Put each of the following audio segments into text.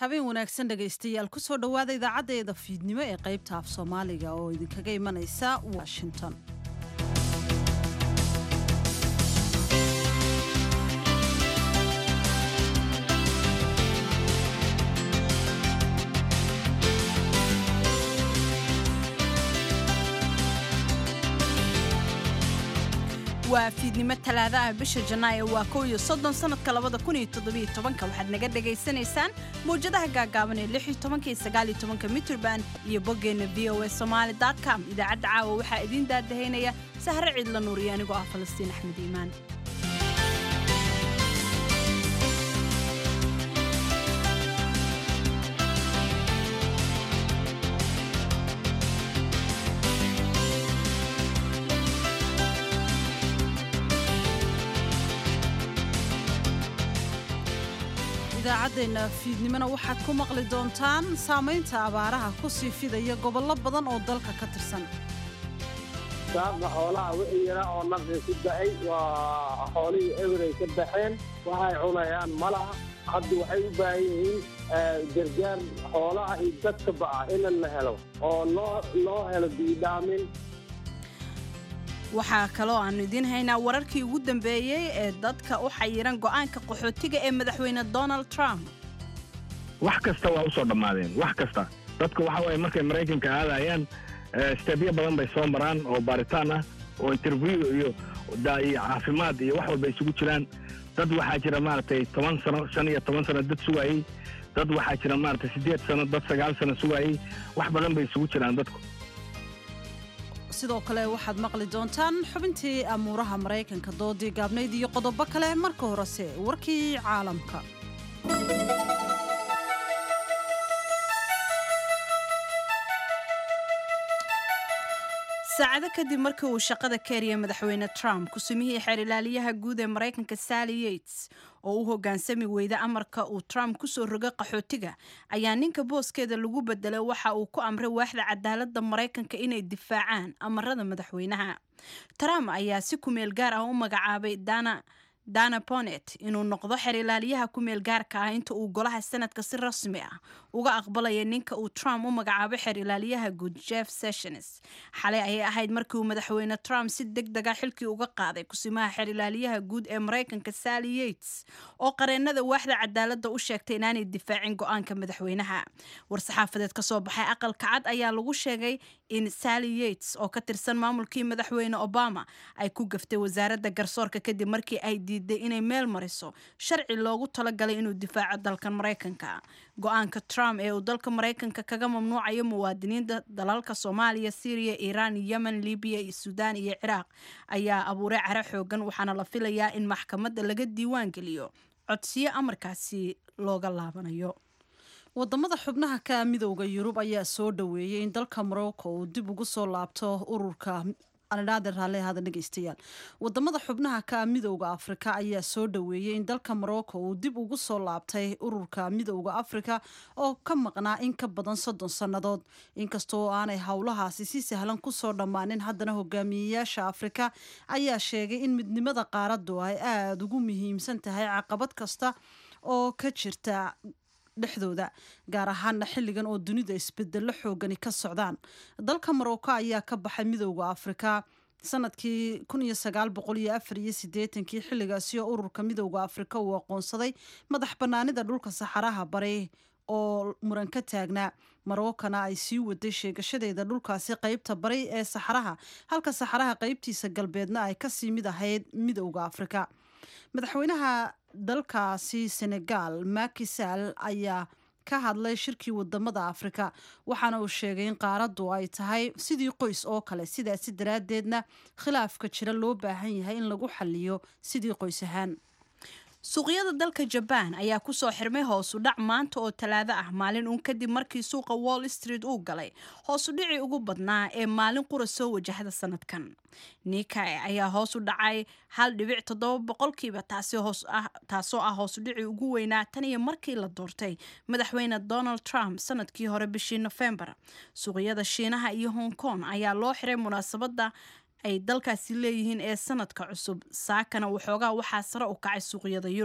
habeen wanaagsan dhegaystayaal kusoo dhowaada idaacaddeeda fiidnimo ee qaybta af soomaaliga oo idinkaga imanaysa washington waa fiidnimo talaadaha bisha janaayo waa kow iyo soddon sanadka labada kun iyo toddobiyo tobanka waxaad naga dhagaysanaysaan mawjadaha gaagaaban ee lix iyo tobanka iyo sagaal iyo tobanka mitrband iyo boggeenna v o a somaali dot com idaacadda caawa waxaa idiin daadahaynaya sahre ciidla nuur iyo anigoo ah falastiin axmed iimaan idaacaddeena fiidnimona waxaad ku maqli doontaan saamaynta abaaraha ku sii fidaya gobollo badan oo dalka ka tirsan saabka xoolaha wixii yaraa oo naqi ku da'ay waa xoolihii eberay ka baxeen waxay cunayaan ma laha hadda waxay u baahan yihiin gargaar xoolaha iyo dadka ba'a in la helo oo loo loo helo biidhaamin waxaa kaloo aannu idiin haynaa wararkii ugu dambeeyey ee dadka u xayiran go'aanka qaxootiga ee madaxweyne donald trump wax kasta waa u soo dhammaadeen wax kasta dadku waxa waye markay maraykanka aadayaan stebyo badan bay soo maraan oo baaritaan ah oo interview iyo iyo caafimaad iyo wax walba isugu jiraan dad waxaa jira maaragtay toban sano shan iyo toban sano dad sugaayey dad waxaa jira maaragtay siddeed sano dad sagaal sano sugaayey wax badan bay isugu jiraan dadku sidoo kale waxaad maqli doontaan xubintii amuuraha maraykanka doodii gaabnayd iyo qodobo kale marka horese warkii caalamka saacado kadib markii uu shaqada ka eriyay madaxweyne trump kusumihii xeerilaaliyaha guud ee maraykanka sally yates oo u hoggaansami weyda amarka uu trump kusoo rogay qaxootiga ayaa ninka booskeeda lagu bedelay waxa uu ku amray waaxda cadaaladda maraykanka inay difaacaan amarada madaxweynaha trump ayaa si kumeel gaar ah u magacaabay dana dana bonet inuu noqdo xeerilaaliyaha kumeel gaarka ah inta uu golaha sanadka si rasmi ah uga aqbalaya ninka uu trump u magacaabay xeerilaaliyaha guud jeff sessions xalay ayay ahayd markii uu madaxweyne trump si deg dega xilkii uga qaaday kusimaha xeerilaaliyaha guud ee maraykanka sally yates oo qareennada waaxda cadaaladda u sheegtay inaanay difaacin go-aanka madaxweynaha war-saxaafadeed ka soo baxay aqalka cad ayaa lagu sheegay in sally yates oo ka tirsan maamulkii madaxweyne obama ay ku gaftay wasaaradda garsoorka kadib markii ay diiday inay meel mariso sharci loogu talagalay inuu difaaco dalkan maraykanka go-aanka trump ee uu dalka maraykanka kaga mamnuucayo muwaadiniinta dalalka soomaaliya syriya iiraan yemen libiya iyo suudaan iyo ciraaq ayaa abuuray cara xoogan waxaana la filayaa in maxkamadda laga diiwaan geliyo codsiyo amarkaasi looga laabanayo wadamada xubnaha ka midowda yurub ayaa soo dhoweeyey in dalka morocco uu dib ugu soo laabto ururka dhegeystayaal wadamada xubnaha ka midowda afrika ayaa soo dhoweeyey in dalka morocco uu dib ugu soo laabtay ururka midowda afrika oo ka maqnaa in ka badan soddon sannadood inkastoo aanay howlahaasi si sahlan kusoo dhammaanin haddana hogaamiyeyaasha afrika ayaa sheegay in midnimada qaaradu ay aada ugu muhiimsan tahay caqabad kasta oo ka jirta dhexdooda gaar ahaana xilligan oo dunida isbedelo xoogani ka socdaan dalka morocco ayaa ka baxay midowda afrika sanadkii kii xilligaasi oo ururka midowda afrika uu aqoonsaday madax banaanida dhulka saxaraha bari oo muran ka taagnaa marookana ay sii waday sheegashadeeda dhulkaasi qeybta bari ee saxaraha halka saxaraha qeybtiisa galbeedna ay kasii mid ahayd midowda afrika madaxweynaha dalkaasi senegal makisal ayaa ka hadlay shirkii wadamada afrika waxaana uu sheegay in qaaraddu ay tahay sidii qoys oo kale sidaasi daraaddeedna khilaafka jira loo baahan yahay in lagu xaliyo sidii qoys ahaan suuqyada dalka jabaan ayaa kusoo xirmay hoosu dhac maanta oo talaado ah maalin uun kadib markii suuqa wall street uu galay hoosu dhicii ugu badnaa ee maalin qura soo wajahda sanadkan nikai ayaa hoos u dhacay hal dhibic toddoba boqolkiiba taasoo ah hoosu dhicii ugu weynaa tan iyo markii la doortay madaxweyne donald trump sanadkii hore bishii nofembar suuqyada shiinaha iyo hong kong ayaa loo xiray munaasabada ay dalkaasi leeyihiin ee sanadka cusub saakana waxoogaa waxaa sare u kacay suuqyada yurub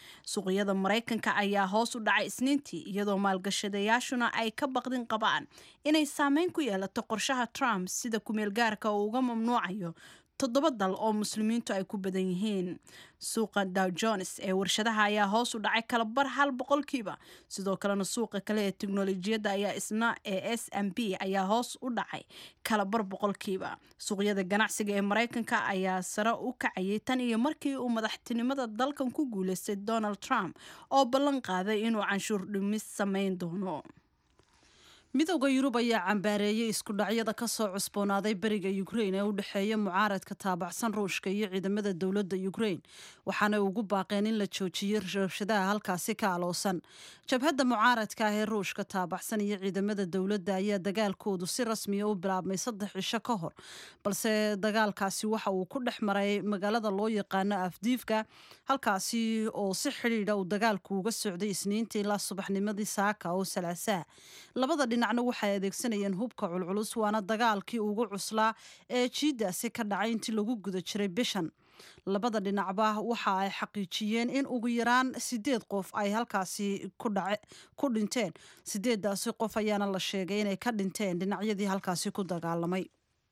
suuqyada maraykanka ayaa hoos u dhacay isniintii iyadoo maalgashadayaashuna ay ka baqdin qabaan inay saameyn ku yeelato qorshaha trump sida kumeelgaarka uu uga mamnuucayo toddoba dal oo muslimiintu ay ku badan yihiin suuqa dow jones ee warshadaha ayaa hoos u dhacay kala bar hal boqolkiiba sidoo kalena suuqa kale ee teknolojiyadda ayaa isna ee s m b ayaa hoos u dhacay kala bar boqolkiiba suuqyada ganacsiga ee maraykanka ayaa sare u kacayay tan iyo markii uu madaxtinimada dalkan ku guuleystay donald trump oo ballan qaaday inuu canshuur dhimis sameyn doono midowda yurub ayaa cambaareeyey isku dhacyada ka soo cusboonaaday beriga ukrain ee u dhexeeya mucaaradka taabacsan ruushka iyo ciidamada dowladda ukrain waxaana ugu baaqeen in la joojiyo rabshadaha halkaasi ka aloosan jabhadda mucaaradka ah ee ruushka taabacsan iyo ciidamada dowladda ayaa dagaalkoodu si rasmiya u bilaabmay saddex cisho ka hor balse dagaalkaasi waxa uu ku dhex maray magaalada loo yaqaano afdiifka halkaasi oo si xidhiidha uu dagaalku uga socday isniinta ilaa subaxnimadii saaka oo salaasaa labada dhinacna waxay adeegsanayeen hubka culculus waana dagaalkii ugu cuslaa ee jiidaasi ka dhacay intii lagu guda jiray bishan labada dhinacba waxa ay xaqiijiyeen in ugu yaraan sideed qof ay halkaasi ku dhinteen sideedaasi qof ayaana la sheegay inay ka dhinteen dhinacyadii halkaasi ku dagaalamay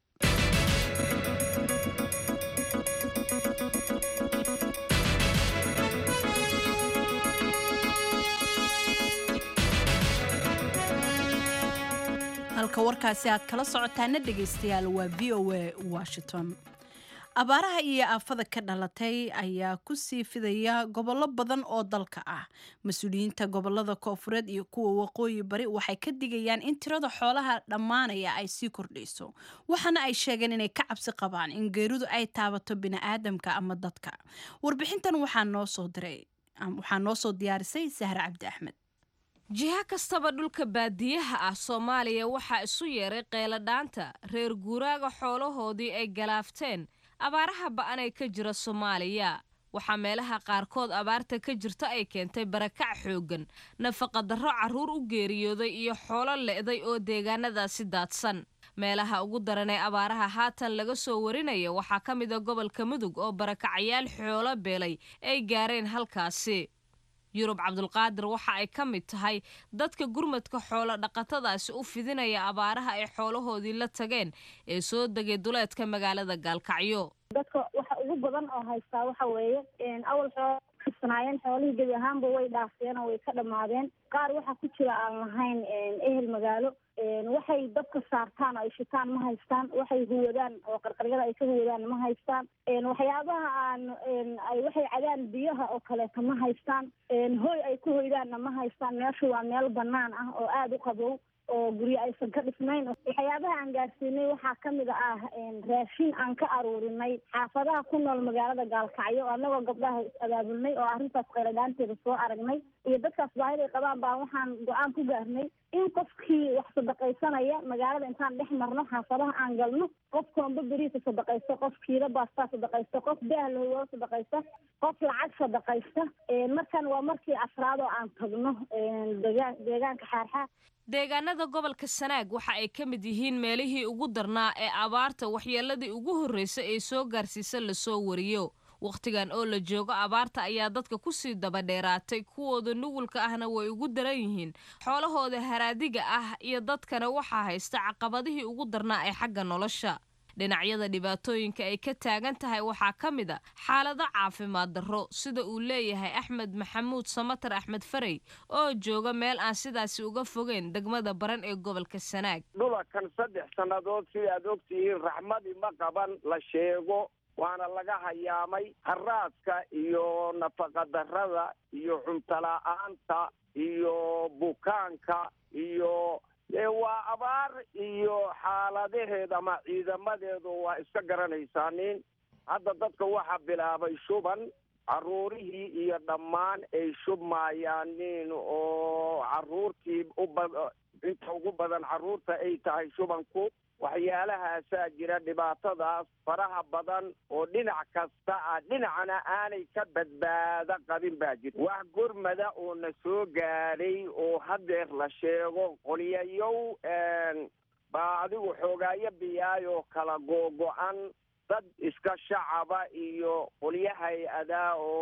halka warkaasi aad kala socotaana dhegaystayaal waa v o a washington abaaraha iyo aafada ka dhalatay ayaa ku sii fidaya gobollo badan oo dalka ah mas-uuliyiinta gobolada koofureed iyo kuwa waqooyi bari waxay ka digayaan in tirada xoolaha dhammaanaya ay sii kordhayso waxaana ay sheegeen inay ka cabsi qabaan in geeridu ay taabato bini'aadamka ama dadka warbixintan waxaa noo soo diray waxaa noo soo diyaarisay sahre cabdi axmed jiha kastaba dhulka baadiyaha ah soomaaliya waxaa isu yeeray qeeladhaanta reer guuraaga xoolahoodii ay galaafteen abaaraha ba'anay ka jira soomaaliya waxaa meelaha qaarkood abaarta ka jirta ay keentay barakac xooggan nafaqadarro carruur u geeriyooday iyo xoolo le'day oo deegaanadaasi daadsan meelaha ugu daran ee abaaraha haatan laga soo warinaya waxaa ka mid a gobolka mudug oo barakacayaal xoolo beelay ay gaareen halkaasi yurub cabdulqaadir waxa ay ka mid tahay dadka gurmadka xoolo dhaqatadaasi u fidinaya abaaraha ay xoolahoodii la tageen ee soo degay duleedka magaalada gaalkacyo dadka waxa ugu badan oo haystaa waxa weeye awal xoolo kasanaayeen xoolihii gebi ahaanba way dhaafeen oo way ka dhammaadeen qaar waxaa ku jira aan lahayn ehel magaalo waxay dabka saartaan oo ay shitaan ma haystaan waxay huwadaan oo qarqaryada ay ka huwadaan ma haystaan waxyaabaha aan ay waxay cadaan biyaha oo kaleeto ma haystaan hoy ay ku hoydaanna ma haystaan meeshu waa meel banaan ah oo aada u qabow oo guryo aysan ka dhisnayn waxyaabaha aan gaarsiinay waxaa kamid ah raashin aan ka aruurinay xaafadaha ku nool magaalada gaalkacyo oo annagoo gabdhaha is abaabulnay oo arrintaas qayladhaanteeda soo aragnay iyo dadkaas baahida ay qabaan baa waxaan go-aan ku gaarnay in qofkii wax sadaqaysanaya magaalada intaan dhex marno xaafadaha aan galno qof koomba beriisa sadaqaysta qof kiilo baastaa sadaqaysta qof daah lahowaa sadaqaysta qof lacag sadaqaysta markan waa markii afraad oo aan tagno degaan deegaanka xaarxaar deegaanada gobolka sanaag waxa ay ka mid yihiin meelihii ugu darnaa ee abaarta waxyeeladii ugu horreysa ee soo gaarsiisa lasoo wariyo wakhtigan oo la joogo abaarta ayaa dadka kusii daba dheeraatay kuwooda nugulka ahna way ugu daran yihiin xoolahooda haraadiga ah iyo dadkana waxaa haysta caqabadihii ugu darnaa ee xagga nolosha dhinacyada dhibaatooyinka ay ka taagan tahay waxaa ka mid a xaalado caafimaad darro sida uu leeyahay axmed maxamuud samatar axmed farey oo jooga meel aan sidaasi uga fogeyn degmada baran ee gobolka sanaag dhulakan saddex sannadood sida aad ogtihiin raxmadii ma qaban la sheego waana laga hayaamay haraadka iyo nafaqadarrada iyo cuntola'aanta iyo bukaanka iyo waa abaar iyo xaaladaheed ama ciidamadeedu waa iska garanaysaaniin hadda dadka waxaa bilaabay shuban carruurihii iyo dhammaan ay shubmayaaniin oo carruurtii uba inta ugu badan carruurta ay tahay shubanku waxyaalahaasaa jira dhibaatadaas faraha badan oo dhinac kasta ah dhinacna aanay ka badbaado qabin baa jira wax gurmada oo na soo gaadhay oo hadeer la sheego qoliyayow baa adigu xoogaayo biyaayoo kala googo-an dad iska shacaba iyo qolyo hay-adaa oo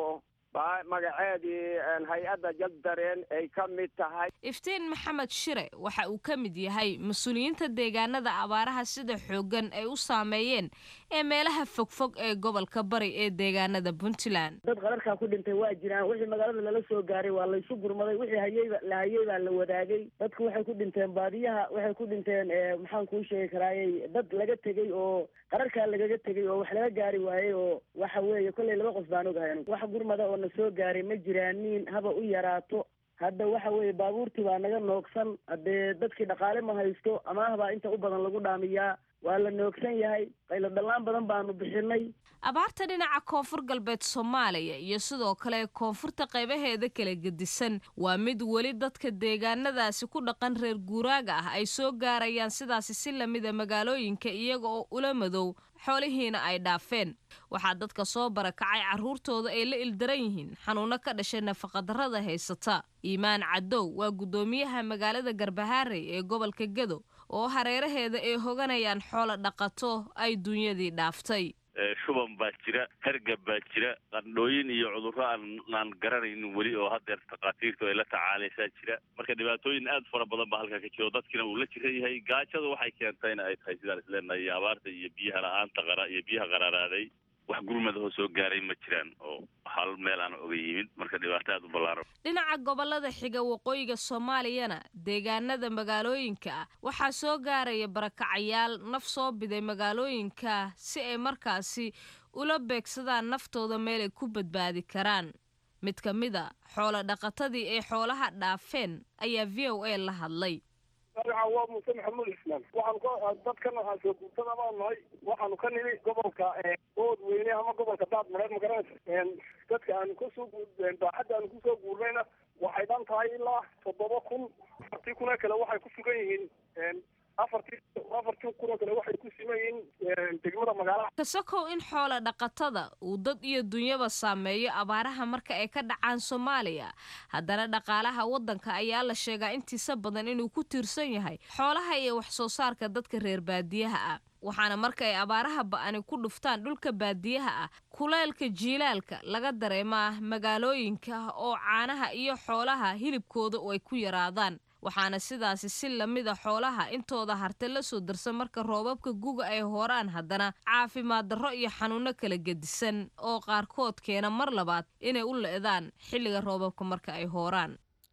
baa magaceedii hay-adda jaddareen ay ka mid tahay iftiin maxamed shire waxa uu ka mid yahay mas-uuliyiinta deegaanada abaaraha sida xooggan ay u saameeyeen ee meelaha fogfog ee gobolka bari ee deegaanada puntland dad qararkaa ku dhintay waa jiraan wixii magaalada lala soo gaaray waa laysu gurmaday wixii hayeyba la hayey baa la wadaagay dadku waxay ku dhinteen baadiyaha waxay ku dhinteen maxaan kuu sheegi karaayey dad laga tegey oo qararkaa lagaga tegey oo wax laga gaari waayey oo waxa weeye kollay laba qof baan ogahay wax gurmada oo na soo gaaray ma jiraanin haba u yaraato hadda waxa weeye baabuurtii baa naga noogsan haddee dadkii dhaqaale ma haysto amaah baa inta u badan lagu dhaamiyaa waa la noogsan yahay qaylo dhallaan badan baanu bixinay abaarta dhinaca koonfur galbeed soomaaliya iyo sidoo kale koonfurta qaybaheeda kala gedisan waa mid weli dadka deegaanadaasi ku dhaqan reer guuraaga ah ay soo gaarayaan sidaasi si lamida magaalooyinka iyaga oo ula madow xoolihiina ay dhaafeen waxaa dadka soo barakacay carruurtooda ay la ildaran yihiin xanuuno ka dhashay nafaqadarrada haysata iimaan cadow waa guddoomiyaha magaalada garbahaarey ee gobolka gedo oo hareeraheeda ay hoganayaan xoolo dhaqato ay dunyadii dhaaftay shuban baa jira hergab baa jira qandhooyin iyo cudurro aanaan garanaynin weli oo haddeer takhaatiirtu ay la tacaalaysaa jira marka dhibaatooyin aad fara badan baa halkaa ka jiro dadkina uu la jiran yahay gaajadu waxay keentayna ay tahay sidaan isleenahay iyo abaarta iyo biyaha la-aanta qara iyo biyaha qaraaraaday wax gurmadahoo soo gaaray ma jiraan oo hal meel aan oga yimid marka dhibaato aad u ballaaran dhinaca gobolada xiga waqooyiga soomaaliyana deegaanada magaalooyinka ah waxaa soo gaaraya barakacayaal naf soo biday magaalooyinka si ay markaasi ula beegsadaan naftooda meel ay ku badbaadi karaan mid ka mid a xoolo dhaqatadii ay xoolaha dhaafeen ayaa v o a la hadlay magaca waa muuse maxamuud islaan waxaanu ka dadkan waxaan soo guurtada baan nahay waxaanu ka nimi gobolka ood weyne ama gobolka daad mareed ma garanaysa dadka aanu kasoo baaxadda aanu kusoo guurnayna waxay dhan tahay ilaa toddoba kun afartii kunoo kale waxay ku sugan yihiin afartii afartii kunoo kale waxay ku siman yihiin degmada magaalaha kasakow in xoola dhaqatada uu dad iyo dunyaba saameeyo abaaraha marka ay ka dhacaan soomaaliya haddana dhaqaalaha waddanka ayaa la sheegaa intiisa badan inuu ku tiirsan yahay xoolaha iyo wax soo saarka dadka reer baadiyaha ah waxaana marka ay abaaraha ba'ani ku dhuftaan dhulka baadiyaha ah kuleelka jiilaalka laga dareemaa magaalooyinka oo caanaha iyo xoolaha hilibkooda oo ay ku yaraadaan waxaana sidaasi si lamida xoolaha intooda harte la soo darsan marka roobabka guga ay horaan haddana caafimaad darro iyo xanuuno kala gedisan oo qaarkood keena mar labaad inay u le'daan xilliga roobabka marka ay hooraan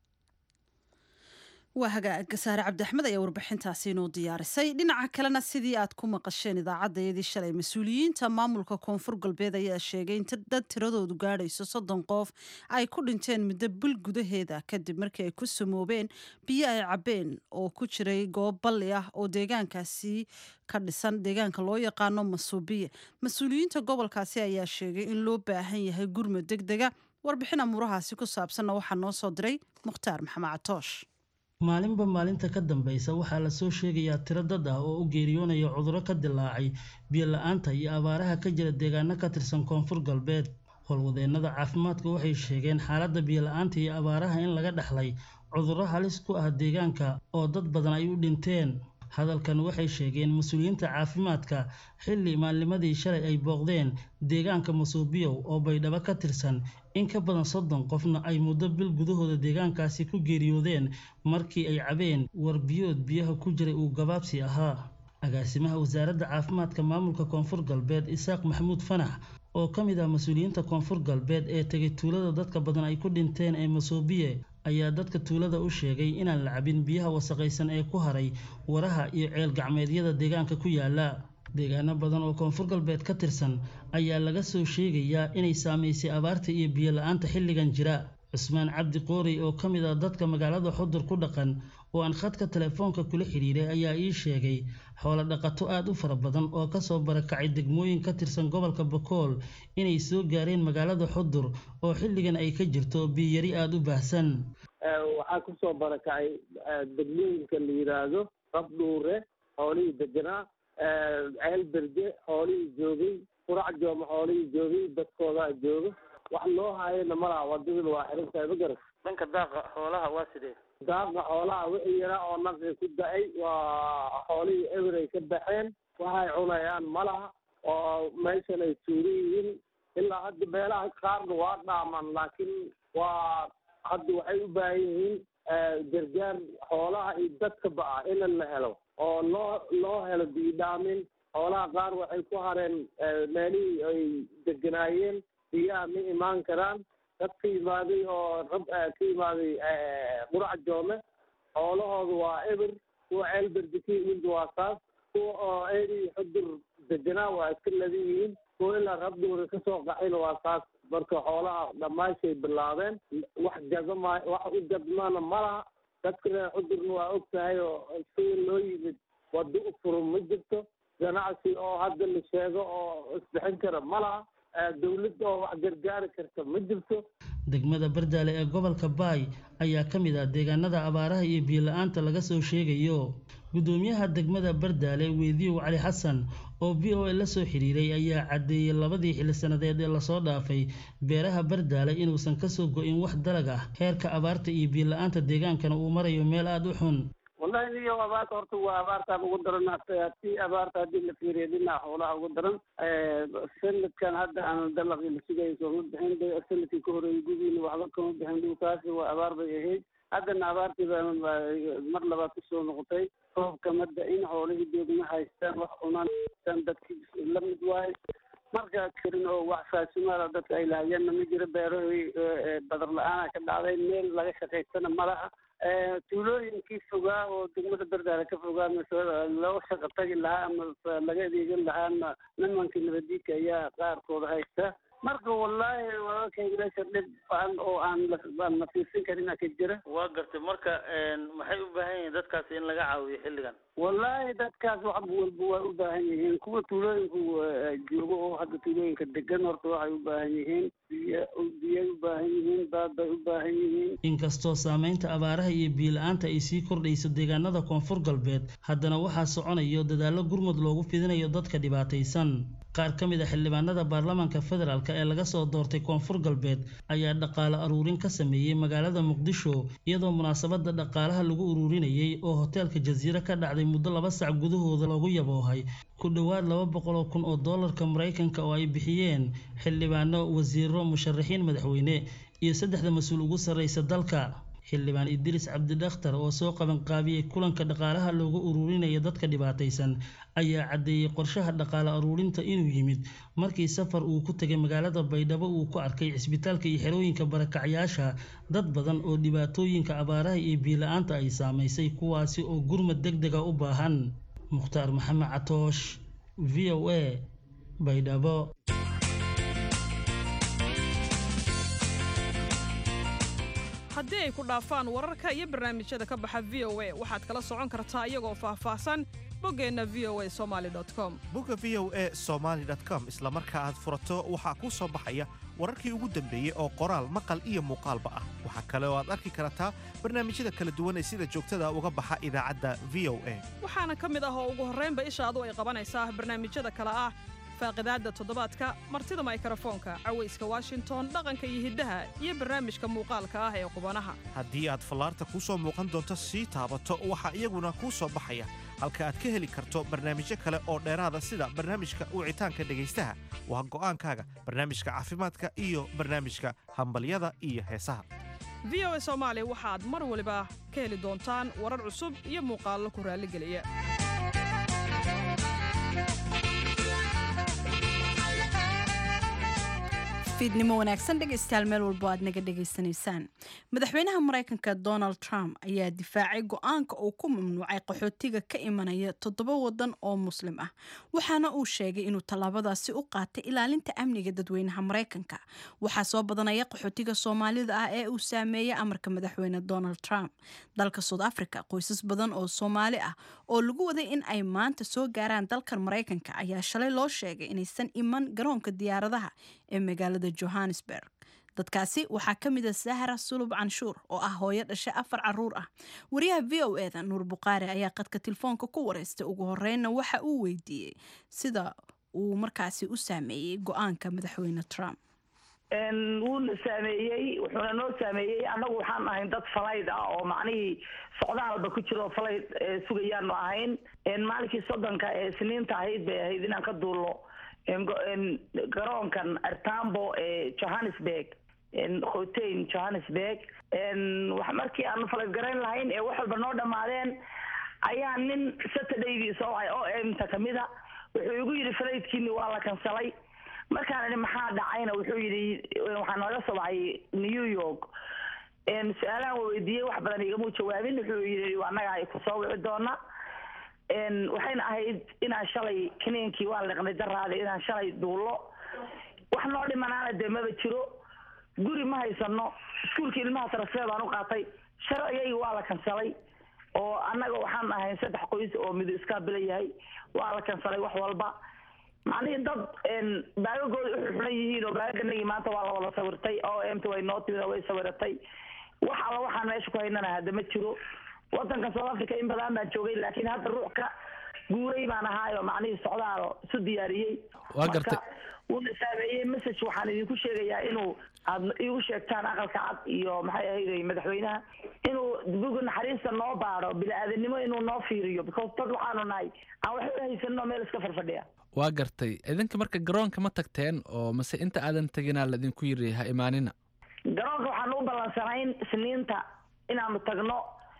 waa hagaag gasaare cabdiaxmed ayaa warbixintaasi inoo diyaarisay dhinaca kalena sidii aad ku maqasheen idaacaddayadii shalay mas-uuliyiinta maamulka koonfur galbeed ayaa sheegay in dad tiradoodu gaadhayso soddon qof ay ku dhinteen muddo bil gudaheeda kadib markii ay ku samoobeen biyo ay cabbeen oo ku jiray goob balli ah oo deegaankaasi ka dhisan deegaanka loo yaqaano masuubiye mas-uuliyiinta gobolkaasi ayaa sheegay in loo baahan yahay gurmud deg dega warbixin amuurahaasi ku saabsanna waxaa noo soo diray mukhtaar maxamed catoosh maalinba maalinta ka dambaysa waxaa lasoo sheegayaa tiro dad ah oo u geeriyoonaya cudurro ka dilaacay biyo la-aanta iyo abaaraha ka jira deegaano ka tirsan koonfur galbeed howlwadeennada caafimaadka waxay sheegeen xaaladda biyo la-aanta iyo abaaraha in laga dhexlay cudurro halis ku ah deegaanka oo dad badan ay u dhinteen hadalkan waxay sheegeen mas-uuliyiinta caafimaadka xilli maalnimadii shalay ay booqdeen deegaanka masuubiyow oo baydhabo ka tirsan in ka badan soddon qofna ay muddo bil gudahooda deegaankaasi ku geeriyoodeen markii ay cabeen warbiyood biyaha ku jiray uu gabaabsi ahaa agaasimaha wasaaradda caafimaadka maamulka koonfur galbeed isaaq maxamuud fanax oo ka mid ah mas-uuliyiinta koonfur galbeed ee tegay tuulada dadka badan ay ku dhinteen ee masuubiye ayaa dadka tuulada u sheegay inaan la cabin biyaha wasaqaysan ee ku haray waraha iyo ceel gacmeedyada deegaanka ku yaala deegaano badan oo koonfur galbeed ka tirsan ayaa laga soo sheegayaa inay saamaysay abaarta iyo biyo la-aanta xilligan jira cusmaan cabdi qoorey oo ka mid ah dadka magaalada xudur ku dhaqan oo aan khadka telefoonka kula xidhiiray ayaa ii sheegay xoolo dhaqato aada u fara badan oo kasoo barakacay degmooyin ka tirsan gobolka bakool inay soo gaareen magaalada xudur oo xilligan ay ka jirto biyari aada u baahsan waxaa kusoo barakacay degmooyinka la yidhaahdo rabdhuure xoolihii deganaa ceel berge xoolihii joogay qurac jooma xoolihii joogay dadkoodaa jooga wax loo haayana malaha wadadana waa xirintahay ma garas dhanka daaqa xoolaha waa sidee daaqa xoolaha wixii yaraa oo naqi ku da-ay waa xoolihii eber ay ka baxeen waxay cunayaan malaha oo meeshan ay tuuran yihiin ilaa hadda beelaha qaarna waa dhaaman laakiin waa hadda waxay u baahan yihiin gargaar xoolaha iyo dadka ba'a in la helo oo loo loo helo biidhaamin xoolaha qaar waxay ku hareen meelihii ay deganaayeen biyaha ma imaan karaan dad ka yimaaday oo rab ka yimaaday qurac joome xoolahooda waa eber kuwa ceelberdi ka yimid waa saas kuwa oo eri xudur deganaa waa iska ladan yihiin kuwa ilaa rabduura kasoo qaxayna waa saas marka xoolaha dhammaashay bilaabeen wax gadama wax u gadmana ma laha dadka reer xudurna waa og tahay oo sida loo yimid wado u furan ma jirto ganacsi oo hadda la sheego oo isbixin kara ma laha dawladda oo wax gargaari karta ma jirto degmada bardaale ee gobolka baay ayaa ka mid ah deegaanada abaaraha iyo biyo-la-aanta laga soo sheegayo guddoomiyaha degmada bardaale weydiyow cali xasan oo v o a la soo xiriiray ayaa caddeeyey labadii xilli sannadeed ee lasoo dhaafay beeraha bardaale inuusan kasoo go-in wax dalag ah heerka abaarta iyo biyo-la-aanta deegaankana uu marayo meel aada u xun wallahi niyo abaarta horta waa abaartaan ugu daran si abaarta haddii la fiiriyo dhinaca xoolaha ugu daran sanadkan hadda aan dalaqii la sugayay sooma bixin sanadkii ka horeeyay gudiina waxba kama bixin dhulkaasi waa abaar bay ahayd haddana abaartii baa mar labaad kusoo noqotay roobka madda in xoolihii deegma haystaan wax cunaan haystaan dadkii la mid waaye marka karin oo wax faasimaala dadka ay lahayeenna ma jiro beerahii badar la-aana ka dhacday meel laga shaqaystana ma laha tuulooyinkii fogaa oo degmada bardaale ka fogaa mase loo shaqa tagi lahaa ama laga adeegan lahaana nimankii nabadiidka ayaa qaarkooda haysta marka wallaahi walaalkay meesha dhib badan oo aan aan la fiirsan karin ka jira waa gartay marka maxay u baahan yihiin dadkaas in laga caawiyo xilligan wallaahi dadkaas wax walba waa u baahan yihiin kuwa tuulooyinku joogo oo hadda tuulooyinka degan horta waxay u baahan yihiin biyo biyay u baahan yihiin baad bay u baahan yihiin inkastoo saameynta abaaraha iyo biyo-la-aanta ay sii kordhayso deegaanada koonfur galbeed haddana waxaa soconayo dadaallo gurmud loogu fidinayo dadka dhibaataysan qaar ka mid a xildhibaanada baarlamaanka federaalk ee laga soo doortay koonfur galbeed ayaa dhaqaale aruurin ka sameeyey magaalada muqdisho iyadoo munaasabada dhaqaalaha lagu ururinayay oo hoteelka jasiire ka dhacday muddo laba sac gudahooda loogu yaboohay ku dhowaad laba boqol oo kun oo doolarka maraykanka oo ay bixiyeen xildhibaano wasiiro musharaxiin madaxweyne iyo saddexda mas-uul ugu sarreysa dalka xildhibaan idriis cabdidakhtar oo soo qabanqaabiyey kulanka dhaqaalaha loogu ururinaya dadka dhibaataysan ayaa caddeeyey qorshaha dhaqaale aruurinta inuu yimid markii safar uu ku tegay magaalada baydhabo uu ku arkay cisbitaalka iyo xerooyinka barakacyaasha dad badan oo dhibaatooyinka abaaraha iyo biila-aanta ay saamaysay kuwaasi oo gurmad deg dega u baahan mukhtaar maxamed catoosh v o a baydhabo haddii ay ku dhaafaan wararka iyo barnaamijyada ka baxa v o a waxaad kala socon kartaa iyagoo faahfaahsan boggeenna v o a somaali com bogga v o a somaali com isla marka aad furato waxaa kuu soo baxaya wararkii ugu dambeeyey oo qoraal maqal iyo muuqaalba ah waxaa kale oo aad arki kartaa barnaamijyada kala duwan ee sida joogtada uga baxa idaacadda v o a waxaana ka mid ah oo ugu horraynba ishaadu ay qabanaysaa barnaamijyada kale ah faaqidaadda toddobaadka martida maykrofoonka cawayska washington dhaqanka iyo hiddaha iyo barnaamijka muuqaalka ah ee qubanaha haddii aad fallaarta kuu soo muuqan doonto sii taabato waxaa iyaguna kuu soo baxaya halka aad ka heli karto barnaamijyo kale oo dheeraada sida barnaamijka wicitaanka dhegaystaha waa go'aankaaga barnaamijka caafimaadka iyo barnaamijka hambalyada iyo heesaha v o a soomaali waxaad mar waliba ka heli doontaan warar cusub iyo muuqaallo ku raalligeliya fiidnimo wanaagsan dhegaystayaal meel walbo aad naga dhegaysanaysaan madaxweynaha maraykanka donald trump ayaa difaacay go-aanka uu ku mamnuucay qaxootiga ka imanaya toddoba wadan oo muslim ah waxaana uu sheegay inuu tallaabadaasi u qaatay ilaalinta amniga dadweynaha maraykanka waxaa soo badanaya qaxootiga soomaalida ah ee uu saameeyey amarka madaxweyne donald trump dalka south africa qoysas badan oo soomaali ah oo lagu waday in ay maanta soo gaaraan dalkan maraykanka ayaa shalay loo sheegay inaysan iman garoonka diyaaradaha ee magaalada johannesburg dadkaasi waxaa ka mid a sahra sulub canshuur oo ah hooyo dhashay afar caruur ah wariyaha v o eda nuur bukhaari ayaa qadka telefoonka ku wareystay ugu horreynna waxa uu weydiiyey sida uu markaasi u saameeyey go-aanka madaxweyne trump wuuna saameeyey wuxuuna noo saameeyey annagu waxaan ahayn dad falayd ah oo macnihii socdaalba ku jiro falayd sugayaanu ahayn maalinkii soddonka ee isniinta ahayd bay ahayd inaan ka duulno garoonkan artambo ee johannesburg hotein johannesburg markii aanu falasgarayn lahayn ee wax walba noo dhammaadeen ayaa nin saturdaydii soo wacay oo emta kamida wuxuu igu yidhi falaydkiini waa la kansalay markaan idhi maxaa dhacayna wuxuu yidhi waxaa nooga soo wacay new york su-aalahan waa weydiiyey wax badan igamuu jawaabin wuxuu yidhi annaga ay kusoo wici doona waxayna ahayd inaan shalay kiniinkii waan liqnay daraada inaan shalay duullo wax noo dhimanaana dee maba jiro guri ma haysano iskuulka ilmaha tarasfee baan u qaatay sharcigaygi waa la kansalay oo annaga waxaan ahayn saddex qoys oo midu iskaa bila yahay waa la kansalay wax walba macnihii dad baagagooda uxu xulan yihiin oo baagaganagii maanta waa la wada sawirtay oo emta way noo timid oo way sawiratay wax alla waxaan meesha ku haynana hadda ma jiro wadanka south africa in badan baan joogay laakiin hadda ruux ka guuray baan ahaayo macnihii socdaal isu diyaariyey waa gartay wuuna saameeyey message waxaan idinku sheegayaa inuu aad igu sheegtaan aqalka cad iyo maxay ahayday madaxweynaha inuu buga naxariista noo baado bini-aadanimo inuu noo fiiriyo because dad waxaanu nahay aan waxba haysanno meel iska farfadhiya waa gartay idinka marka garoonka ma tagteen oo mase inta aadan teginaa laidinku yiri ha imaanina garoonka waxaanu u ballansanayn isniinta inaanu tagno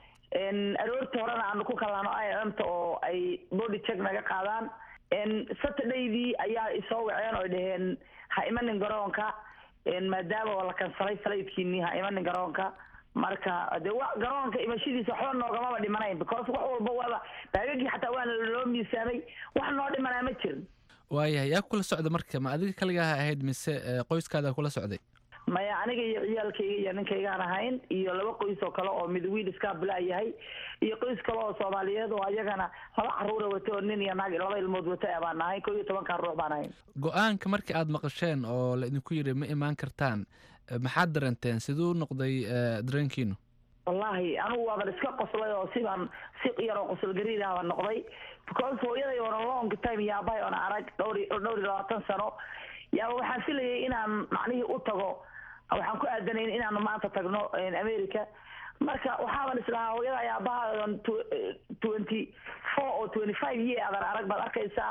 aroortii horena aanu ku kalaano imta oo ay body check naga qaadaan saturdaydii ayaa isoo waceen oo dhaheen ha imanin garoonka maadaama oo la kansalay falaydkiinii ha imanin garoonka marka de wa garoonka imashadiisa waxba noogamaba dhimanayn because wax walba waaba baagagii xataa waana loo miisaamay wax noo dhimanaa ma jirin waayahay yaa kula socda marka ma adiga kaligaha ahayd mise qoyskaada kula socday maya aniga iyo ciyaalkayga iyo ninkaygaan ahayn iyo laba qoys oo kale oo mid wiil iskaa bilaa yahay iyo qoys kale oo soomaaliyeed oo ayagana laba caruura wata oo nin iyo naag laba ilmood wata baan ahayn ko iyo tobankaa ruux baan ahayn go-aanka markii aad maqasheen oo la idinku yiri ma imaan kartaan maxaad dareenteen siduu noqday dareenkiinu wallahi anigu waaban iska qoslay oo sibaan si yar oo qosol gariidah baan noqday because hooyaday oona long time yaabahay oona arag dhowr dhowr iyo labaatan sano yaaba waxaan filayay inaan macnihii u tago waxaan ku aadanayn inaanu maanta tagno america marka waxaaban islahaa hooyada ayaabaha twenty four oo twenty five year adan arag baad arkaysaa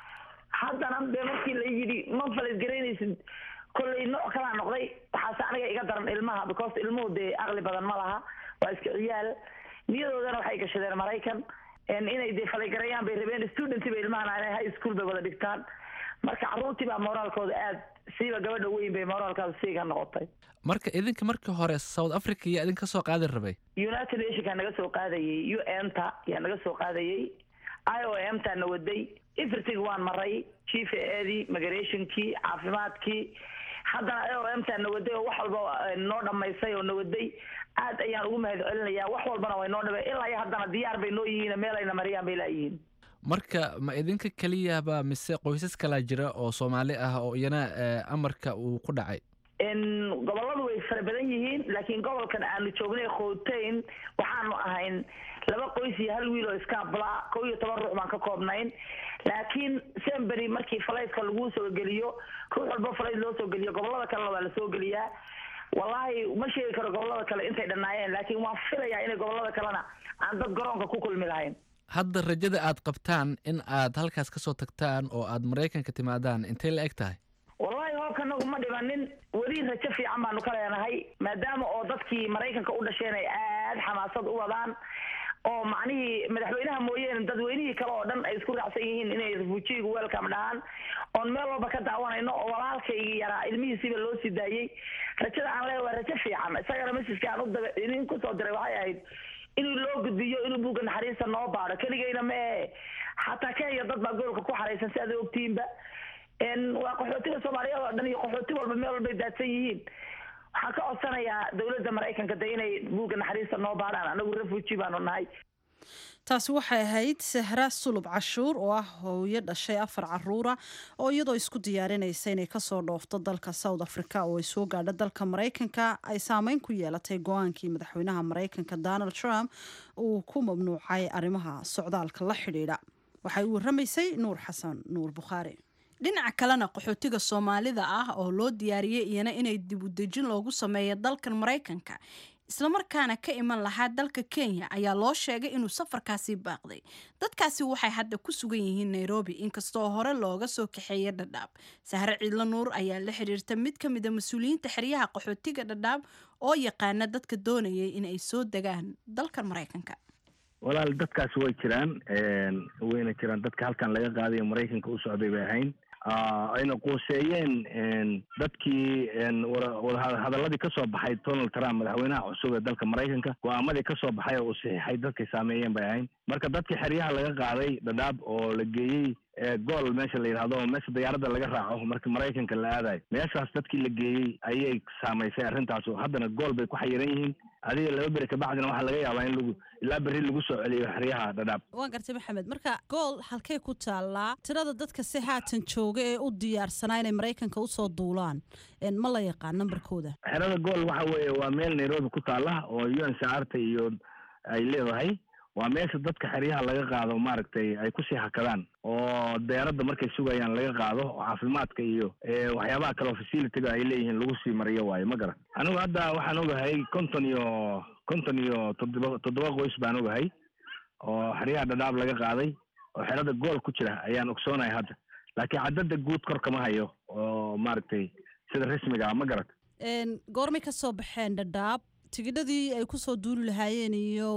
haddana dee markii la yidhi ma falasgaraynaysid kollay nooc kalaa noqday waxaase aniga iga daran ilmaha because ilmuhu dee aqli badan ma laha waa iska ciyaal niyadoodana waxay gashadeen maraykan inay dee falaygarayaan bay rabeen student bay ilmahan high school bay wada dhigtaan marka carruurtii baa moraalkooda aad siiba gabadha weyn bay moraalkaada siiga noqotay marka idinka markii hore south africa yaa idinka soo qaadi rabay united nationkaa naga soo qaadayay u n ta yaa naga soo qaadayay i o m taa na waday everything waan maray chief eedii migrationkii caafimaadkii haddana i o m taa na waday oo wax walba noo dhamaysay oo na waday aad ayaan ugu mahad celinayaa wax walbana way noo dhame ilaa iyo haddana diyaar bay noo yihiin meelayna mariyaan bay laayihiin marka ma idinka keliyaba mise qoysas kalaa jira oo soomaali ah oo iyana amarka uu ku dhacay gobolladu way fara badan yihiin laakiin gobolkan aanu joognay khooteyn waxaanu ahayn laba qoys iyo hal wiil oo iskaabla kow iyo toban ruux baan ka koobnayn laakiin sembery markii falaytka laguu soo geliyo ruux walba falayd loo soo geliyo gobollada kalena waa lasoo geliyaa wallahi ma sheegi karo gobollada kale intay dhannaayeen laakiin waan filayaa inay gobollada kalena aan dad garoonka ku kulmi lahayn hadda rajada aad qabtaan in aad halkaas ka soo tagtaan oo aad maraykanka timaadaan intay la eg tahay wallahi hoobkanagu ma dhimanin weli rajo fiican baanu ka leenahay maadaama oo dadkii maraykanka u dhasheen ay aad xamaasad u wadaan oo macnihii madaxweynaha mooyeene dadweynihii kale oo dhan ay isku raacsan yihiin inay refuujiyigu welcome dhahaan oon meel walba ka daawanayno oo walaalkaygii yaraa ilmihiisiiba loo sii daayey rajada aan leeya waa rajo fiican isagana messajka aan uda idin kusoo diray waxay ahayd inuu loo gudbiyo inuu buugga naxariista noo baado keligayna ma ehe xataa kenya dad baa gobolka ku xaraysan si aad ogtiinba waa qaxootiga soomaaliyeed oo dhan iyo qaxooti walba meel walbay daadsan yihiin waxaan ka codsanayaa dowladda maraykanka de inay buugga naxariista noo baadhaan anagu refuji baanu nahay taasi waxay ahayd sahra sulub cashuur oo ah hooyo dhashay afar caruura oo iyadoo isku diyaarinaysa inay kasoo dhoofto dalka south africa oo ay soo gaadho dalka maraykanka ay saameyn ku yeelatay go-aankii madaxweynaha maraykanka donald trump uu ku mamnuucay arrimaha socdaalka la xidhiidha waxay u waramaysay nuur xasan nuur bukhaari dhinaca kalena qaxootiga soomaalida ah oo loo diyaariyey iyana inay dib u dejin loogu sameeyo dalkan maraykanka islamarkaana ka iman lahaa dalka kenya ayaa loo sheegay inuu safarkaasi baaqday dadkaasi waxay hadda ku sugan yihiin nairobi inkastoo hore looga soo kaxeeyay dhadhaab sahre ciidlo nuur ayaa la xiriirta mid ka mid a mas-uuliyiinta xeryaha qaxootiga dhadhaab oo yaqaana dadka doonayay in ay soo degaan dalka maraykanka walaal dadkaasi way jiraan wayna jiraan dadka halkan laga qaadayo maraykanka u socday bay ahayn ayna quuseeyeen dadkii wadahadaladii ka soo baxay donald trump madaxweynaha cusub ee dalka maraykanka go-aamadii ka soo baxay oo uu saxiixay dadkay saameeyeen bay ahayn marka dadkii xeryaha laga qaaday dhadhaab oo la geeyey gool meesha la yidhahdo meesha diyaaradda laga raaco marka maraykanka la aadayo meeshaas dadkii la geeyey ayay saamaysay arrintaas haddana gool bay ku xayiran yihiin adiga laba beri kabacdina waxaa laga yaabaa in lagu ilaa berri lagu soo celiyo xeryaha dhadhaab waan gartay maxamed marka gool halkay ku taallaa tirada dadka si haatan jooga ee u diyaarsanaa inay maraykanka usoo duulaan ma la yaqaan nambarkooda xerada gool waxa weeye waa meel nairobi ku taalla oo u n saarta iyo ay leedahay waa meesha dadka xeryaha laga qaado maaragtay ay kusii hakadaan oo deeradda markay sugayaan laga qaado oo caafimaadka iyo waxyaabaha kale oo facilitiga ay leeyihiin lagu sii mariyo waayo ma garan anigu hadda waxaan ogahay konton iyo konton iyo toddoba toddoba qoys baan ogahay oo xeryaha dhadhaab laga qaaday oo xerada gool ku jira ayaan ogsoonahay hadda laakiin caddada guud kor kama hayo oo maaragtay sida rasmiga ah ma garat goormay ka soo baxeen dhadhaab tigidhadii ay kusoo duuli lahaayeen iyo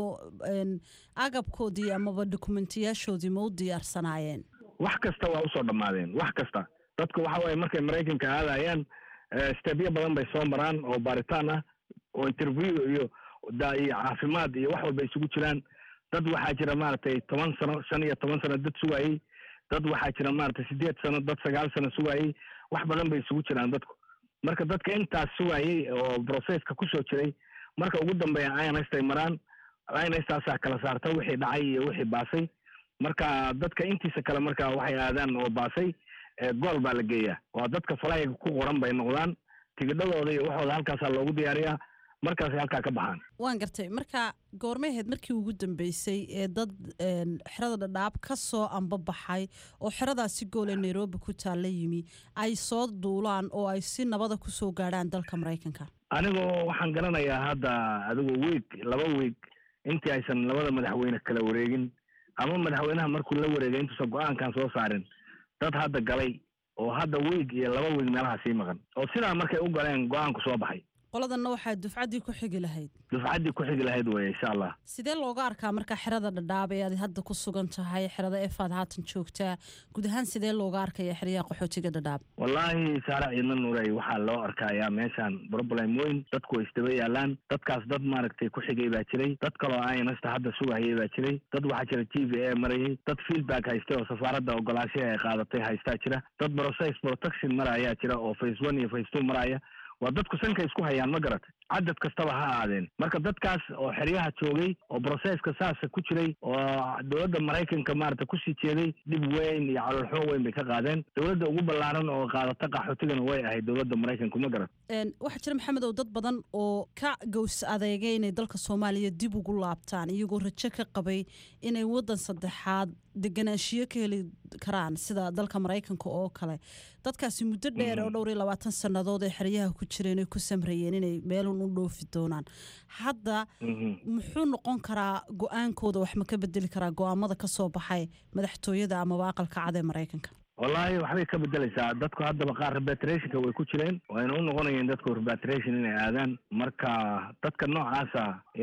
agabkoodii amaba dokumentiyaashoodii ma u diyaarsanaayeen wax kasta waa usoo dhammaadeen wax kasta dadku waxa weye markay maraykanka aadayaan stebyo badan bay soo maraan oo baaritaan ah oo interview iyo da iyo caafimaad iyo wax walba isugu jiraan dad waxaa jira maaragtay toban sano shan iyo toban sano dad sugayey dad waxaa jira maaragtay sideed sano dad sagaal sano sugayey wax badan bay isugu jiraan dadku marka dadka intaas sugayey oo processka kusoo jiray marka ugu dambeeya instay maraan instaasaa kala saarta wixii dhacay iyo wixii baasay marka dadka intiisa kale marka waxay aadaan oo baasay gool baa la geeyaa waa dadka falayga ku qoran bay noqdaan tigidhadooda iyo waxooda halkaasaa loogu diyaariyaa markaasay halkaa ka baxaan waan gartay marka goormay ahayd markii ugu dambeysay ee dad xerada dhadhaab ka soo ambabaxay oo xeradaasi gool ee nairobi ku taalla yimi ay soo duulaan oo ay si nabada kusoo gaadhaan dalka maraykanka anigoo waxaan garanayaa hadda adigu wiig laba wiig intii aysan labada madaxweyne kala wareegin ama madaxweynaha markuu la wareegay intuusan go-aankan soo saarin dad hadda galay oo hadda wiig iyo laba wiig meelaha sii maqan oo sidaa markay u galeen go-aanku soo baxay qoladanna waxaa dufcaddii ku xigi lahayd dufcaddii ku xigi lahayd weye insha allah sidee looga arkaa marka xerada dhadhaab ee aad hadda ku sugan tahay xerada efaad haatan joogtaa guud ahaan sidee looga arkaya xeryaha qaxootiga dhadhaab wallaahi saare ciidna nuurey waxaa loo arkayaa meeshaan problem weyn dadku way isdaba yaalaan dadkaas dad maaragtay ku xigay baa jiray dad kaloo aynasta hadda sugahayay baa jiray dad waxaa jira t v a marayay dad feedback haystay oo safaaradda ogolaashaha ay qaadatay haystaa jira dad process protection marayaa jira oo face one iyo face two maraya waa dadku sanka isku hayaan ma garatay cadad kastaba ha aadeen marka dadkaas oo xeryaha joogay oo broseska saasa ku jiray oo dowladda maraykanka maarata kusii jeeday dhib weyn iyo caloolxumo weyn bay ka qaadeen dowladda ugu ballaaran oo qaadata qaxootigana way ahayd dowladda maraykanku ma garat waxaa jira maxamed ow dad badan oo ka gows adeegay inay dalka soomaaliya dib ugu laabtaan iyagoo rajo ka qabay inay waddan saddexaad deganaanshiyo ka heli karaan sida dalka maraykanka oo kale dadkaasi muddo dheer oo dhowr iyo labaatan sannadood ee xeryaha ku jireen ay ku samrayeen inay meelun u dhoofi doonaan hadda muxuu noqon karaa go-aankooda wax ma ka bedeli karaa go-aamada ka soo baxay madaxtooyada amaba aqalka cad ee maraykanka wallaahi waxbay ka bedelaysaa dadku haddaba qaar repatriationka way ku jireen wayna u noqonayeen dadku repatriation inay aadaan marka dadka noocaasa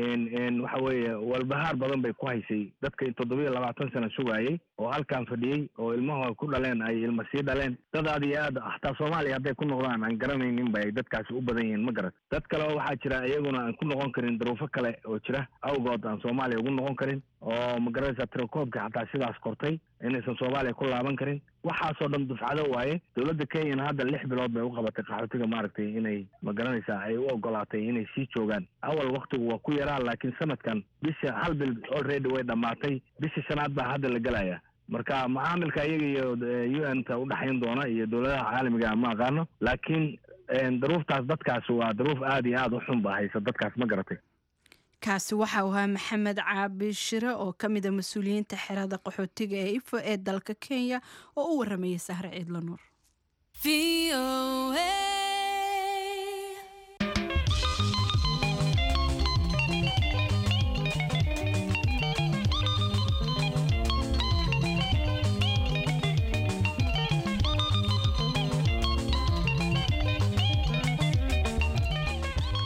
waxa weeye walbahaar badan bay ku haysay dadka toddobiyo labaatan sano sugaayey oo halkan fadhiyey oo ilmahooda ku dhaleen ay ilma sii dhaleen dad aad iyo aad hataa soomaaliya hadday ku noqdaan aan garanaynin bay dadkaasi u badan yihiin ma garat dad kale oo waxaa jira iyaguna aan ku noqon karin daruufo kale oo jira awgood aan soomaaliya ugu noqon karin oo magaranaysa tirakoobka xataa sidaas kortay inaysan soomaaliya ku laaban karin waxaasoo dhan dufcado waaye dowladda kenyana hadda lix bilood bay u qabatay qaxootiga maaragtay inay magaranaysaa ay u ogolaatay inay sii joogaan awal waktigu waa ku yaraa laakiin sanadkan bisha hal bil already way dhammaatay bisha shanaad baa hadda la gelaya marka macaamilka iyaga iyo u n ta udhexayn doona iyo dowladaha caalamiga ma aqaano laakiin daruuftaas dadkaas waa daruuf aada iyo aada u xun ba haysa dadkaas ma garatay kaasi waxa uu ahaa maxamed caabi shire oo ka mid a mas-uuliyiinta xerada qaxootiga ee ifo ee dalka kenya oo u waramayay sahre ciidla nuur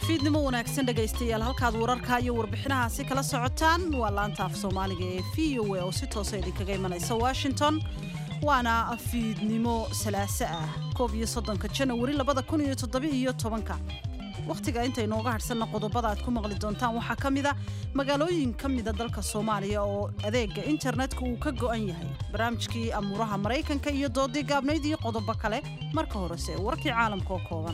fiidnimo wanaagsan dhegaystayaal halkaad wararka iyo warbixinahaasi kala socotaan waa laanta af soomaaliga ee v o a oo si toosa idinkaga imanaysa washington waana fiidnimo salaaso ah koob iyo soddonka janawari labada kun iyo toddobiiyo tobanka wakhtiga inta inooga hadhsanna qodobada aad ku maqli doontaan waxaa ka mida magaalooyin ka mida dalka soomaaliya oo adeega internetka uu ka go'an yahay barnaamijkii amuuraha maraykanka iyo doodii gaabnayd iyo qodobo kale marka horese warkii caalamka oo kooban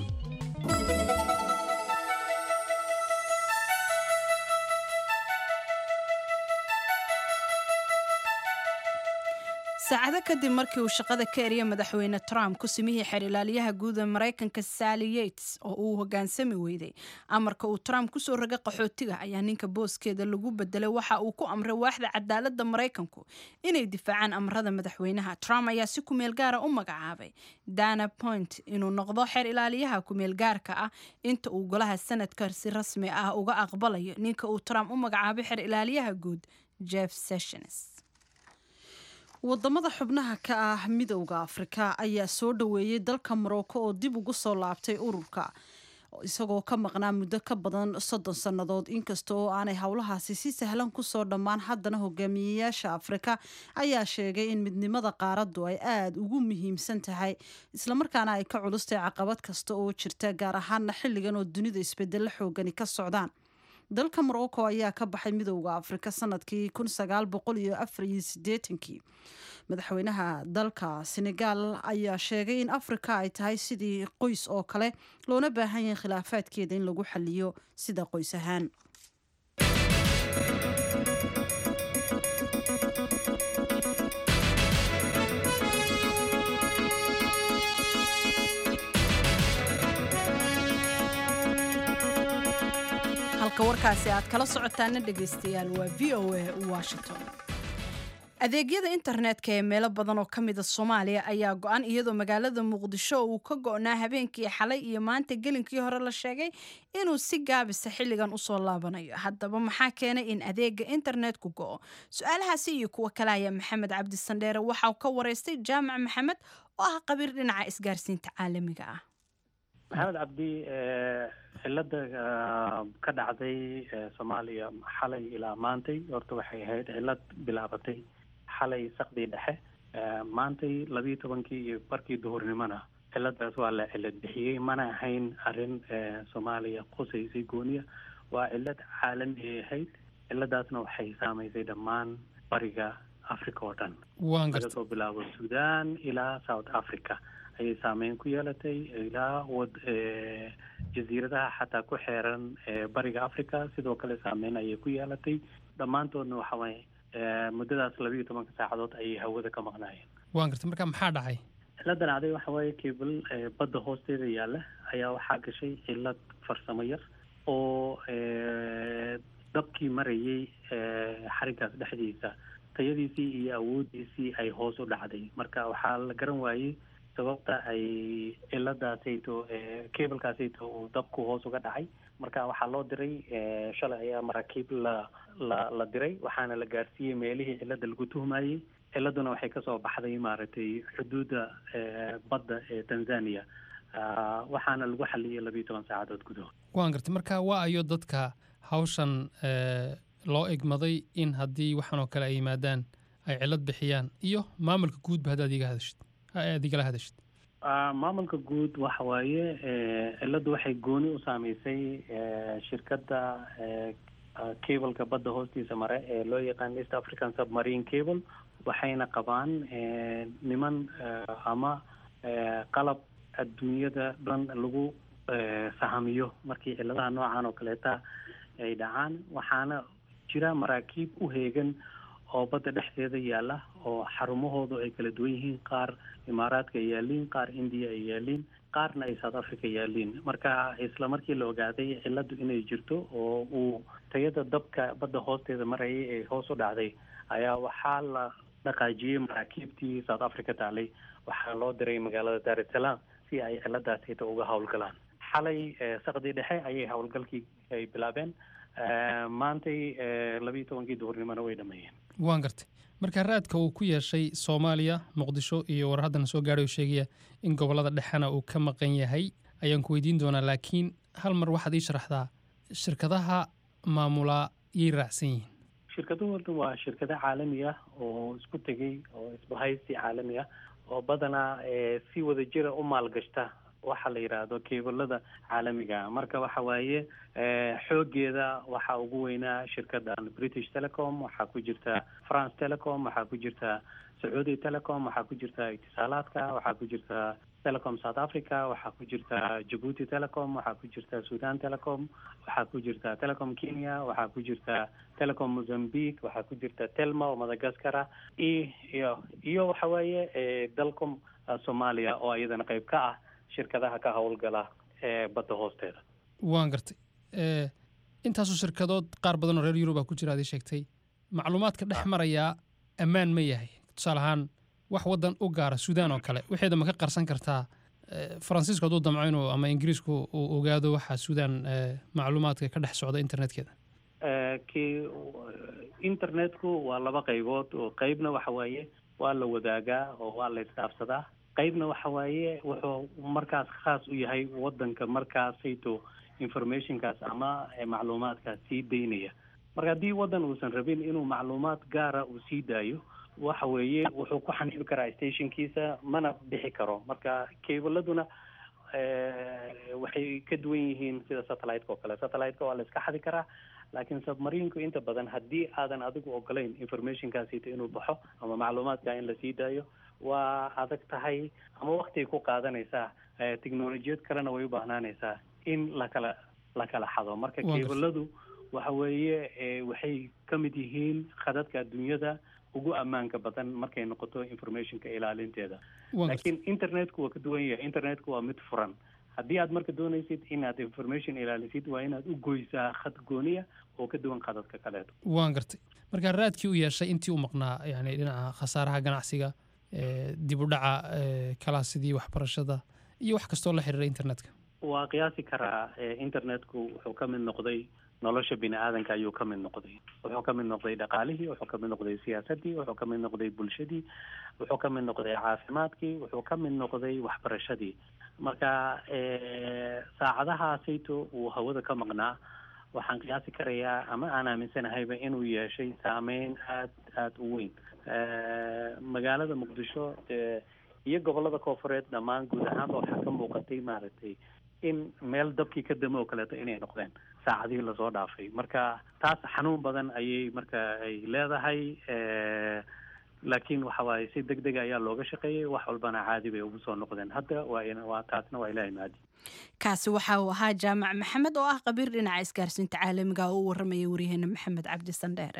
saacado kadib markii uu shaqada ka eriyay madaxweyne trump ku simihii xerilaalyaha guud ee maraykanka sally yates oo uu hogaansami weyday amarka uu trump kusoo rogay qaxootiga ayaa ninka booskeeda lagu bedelay waxa uu ku amray waaxda cadaalada maraykanku inay difaacaan amarada madaxweynaha trump ayaa si kumeel gaara u magacaabay dana point inuu noqdo xeer ilaaliyaha kumeel gaarka ah inta uu golaha sanadka si rasmi ah uga aqbalayo ninka uu trump u magacaabay xeer ilaaliyaha guud jeff sessions wadamada xubnaha ka ah midowda afrika ayaa soo dhoweeyey dalka morocco oo dib ugu soo laabtay ururka isagoo ka maqnaa muddo ka badan soddon sannadood inkasta oo aanay howlahaasi si sahlan kusoo dhammaan haddana hogaamiyeyaasha afrika ayaa sheegay in midnimada qaaraddu ay aada ugu muhiimsan tahay islamarkaana ay ka culustay caqabad kasta oo jirta gaar ahaana xilligan oo dunida isbedelo xoogani ka socdaan dalka morocco ayaa ka baxay midowda afrika sanadkii kii madaxweynaha dalka senegal ayaa sheegay in afrika ay tahay sidii qoys oo kale loona baahan yahay khilaafaadkeeda in lagu xaliyo sida qoys ahaan halka warkaasi aad kala socotaana dhegaystayaal waa v o a washington adeegyada internetka ee meelo badan oo ka mida soomaaliya ayaa go-an iyadoo magaalada muqdisho uu ka go-naa habeenkii xalay iyo maanta gelinkii hore la sheegay inuu si gaabisa xilligan usoo laabanayo haddaba maxaa keenay in adeega internetku go-o su-aalahaasi iyo kuwo kale ayaa maxamed cabdi sandheere waxaa ka wareystay jaamac maxamed oo ah qabiir dhinaca isgaarsiinta caalamiga ah maxamed cabdi cilada ka dhacday soomaaliya xalay ilaa maantay horta waxay ahayd cilad bilaabatay xalay sakdii dhexe maantay labiiyo tobankii iyo barkii duhurnimona ciladaas waa la cilad bixiyey mana ahayn arrin soomaaliya qusaysay gooniya waa cilad caalami ahayd ciladaasna waxay saamaysay dhammaan bariga africa oo dhan laga soo bilaabo sudan ilaa south africa ayay saameyn ku yeelatay ilaa wad jasiiradaha xataa ku xeeran bariga africa sidoo kale saameyn ayay ku yeelatay dhammaantoodna waxa waaye muddadaas labiiyo tobanka saacadood ayay hawada ka maqnaayeen waan gartay marka maxaa dhacay ciladan aday waxa waaye cable badda hoosteeda yaalla ayaa waxaa gashay cilad farsamo yar oo dabkii marayay xarigaas dhexdiisa tayadiisii iyo awoodiisii ay hoos u dhacday marka waxaa la garan waayey sababta ay ciladaasayto cablekaasayto uu dabku hoos uga dhacay marka waxaa loo diray shalay ayaa maraakiib la la la diray waxaana la gaarsiiyey meelihii cilada lagu tuhmayey ciladuna waxay kasoo baxday maaragtay xuduudda badda ee tanzania waxaana lagu xaliyey labiiyo toban saacadood gudahood waan gartay marka waa ayo dadka hawshan loo egmaday in haddii waxaan oo kale ay yimaadaan ay cilad bixiyaan iyo maamulka guudba haddaad iga hadashid aad igala hadashid maamulka guud waxa waaye ciladu waxay gooni u saameysay shirkadda cableka badda hoostiisa mare ee loo yaqaan east african submarine cable waxayna qabaan niman ama qalab adduunyada dhan lagu sahamiyo markii ciladaha noocan oo kaleeta ay dhacaan waxaana jira maraakiib u heegan oo badda dhexdeeda yaalla oo xarumahoodu ay kala duwan yihiin qaar imaaraadka ay yaaliin qaar indiya ay yaaliin qaarna ay south africa yaaliin marka isla markii la ogaaday ciladu inay jirto oo uu tayada dabka badda hoosteeda marayay ee hoos u dhacday ayaa waxaa la dhaqaajiyey maraakiibtii south africa taalay waxaa loo diray magaalada dar es salaam si ay ciladaasita uga howlgalaan xalay sakdii dhexe ayay howlgalkii ay bilaabeen maantay labiiyo tobankii duhurnimona way dhameeyeen waan gartay marka raadka uu ku yeeshay soomaaliya muqdisho iyo war haddana soo gaadhay oo sheegaya in gobollada dhexena uu ka maqan yahay ayaan ku weydiin doonaa laakiin hal mar waxaad ii sharaxdaa shirkadaha maamulaa yay raacsan yihiin shirkaduhu waa shirkado caalami ah oo isku tegey oo isbahaysi caalami ah oo badanaa eh, si wada jira u maalgashta waxa la yidhaahdo keebalada caalamiga ah marka waxa waaye eh, xoogeeda waxaa ugu weynaa shirkadan british telecom waxaa ku jirta france telecom waxaa ku jirta sacuudi telecom waxaa ku jirta itisaalaadka waxaa ku jirta telecom south africa waxaa ku jirta jabuuti telecom waxaa ku jirta sudan telecom waxaa ku jirta telecom kenya waxaa ku jirta telecom mozambique waxaa ku jirta telma oo madagascar ah i- iyo iyo waxa weeye eh, dalcom ah, soomaaliya oo iyadana qayb ka ah shirkadaha ka howlgala ee badda hoosteeda waan gartay Eh, intaasoo shirkadood qaar badan oo reer yurub a ku jira aad ii sheegtay macluumaadka dhex marayaa ammaan ma yahay tusaale ahaan wax waddan u gaara suudaan oo kale waxeeda ma ka qarsan kartaa eh, faransiisku hadduu damco inuu ama ingiriisku uu ogaado waxa suudaan eh, macluumaadka ka dhex socda internetkeeda Eh, kii internetku waa laba qaybood oo qaybna waxa waaye waa la wadaagaa oo waa la isdhaafsadaa qaybna waxa waaye wuxuu markaas khaas u yahay wadanka markaasayto informationkaas ama eh, macluumaadkaas sii daynaya marka haddii wadan uusan rabin inuu macluumaad gaara uu sii daayo waxa weeye wuxuu ku xaniibi karaa stationkiisa mana bixi karo marka keebaladuna eh, waxay ka duwan yihiin sida satellite-ka oo kale satellite-ka waa la iska xadi karaa laakiin submarinku inta badan haddii aadan adigu ogolayn informationkaasita inuu baxo ama macluumaadka in la sii daayo waa adag tahay ama waktigay ku qaadanaysaa eh, teknolojiyad kalena way u baahnaanaysaa in lakala la kala xado marka Waa gartay. keebaladu waxa weeye eh, waxay ka mid yihiin khadadka adduunyada ugu ammaanka badan markay noqoto informationka ilaalinteeda Waa gartay. laakiin internetku waa ka duwan yahay internetku waa mid furan haddii aad marka doonaysid inaad information ilaalisid waa inaad u goysaa khad gooniya oo ka duwan khadadka kaleeto waan gartay marka raadkii u yeeshay intii u maqnaa yani dhinaca khasaaraha ganacsiga eh, dib u dhaca eh, kalaasidii waxbarashada iyo wax kastoo la xiriira internetka waa qiyaasi karaa eh, internetku wuxuu ka mid noqday nolosha bini aadanka ayuu ka mid noqday wuxuu ka mid noqday dhaqaalihii wuxuu ka mid noqday siyaasadii wuxuu ka mid noqday bulshadii wuxuu ka mid noqday caafimaadkii wuxuu ka mid noqday waxbarashadii marka eh, saacadahaasayto uu hawada ka maqnaa waxaan qiyaasi karayaa ama aan aaminsanahayba inuu yeeshay saameyn aad aada u weyn Eh, magaalada muqdisho eh, iyo gobolada koofureed dhammaan guud ahaanba waxaa ka muuqatay maaragtay in meel dabkii ka damo oo kaleeto inay noqdeen saacadihii lasoo dhaafay marka taas xanuun badan ayay marka ay leedahay eh, laakiin waxa waaye si deg dega ayaa looga shaqeeyey wax walbana caadi bay ugu soo noqdeen hadda waa in- waa taasna waa ilaahay maadi kaasi waxa uu ahaa jaamac maxamed oo ah qabiir dhinaca isgaarsiinta caalamiga oo u waramaya waryaheena maxamed cabdi sandheere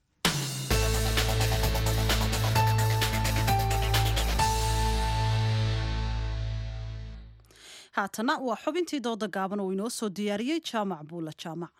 haatana waa xubintii dooda gaaban oo inoo soo diyaariyey jaamac buula jaamac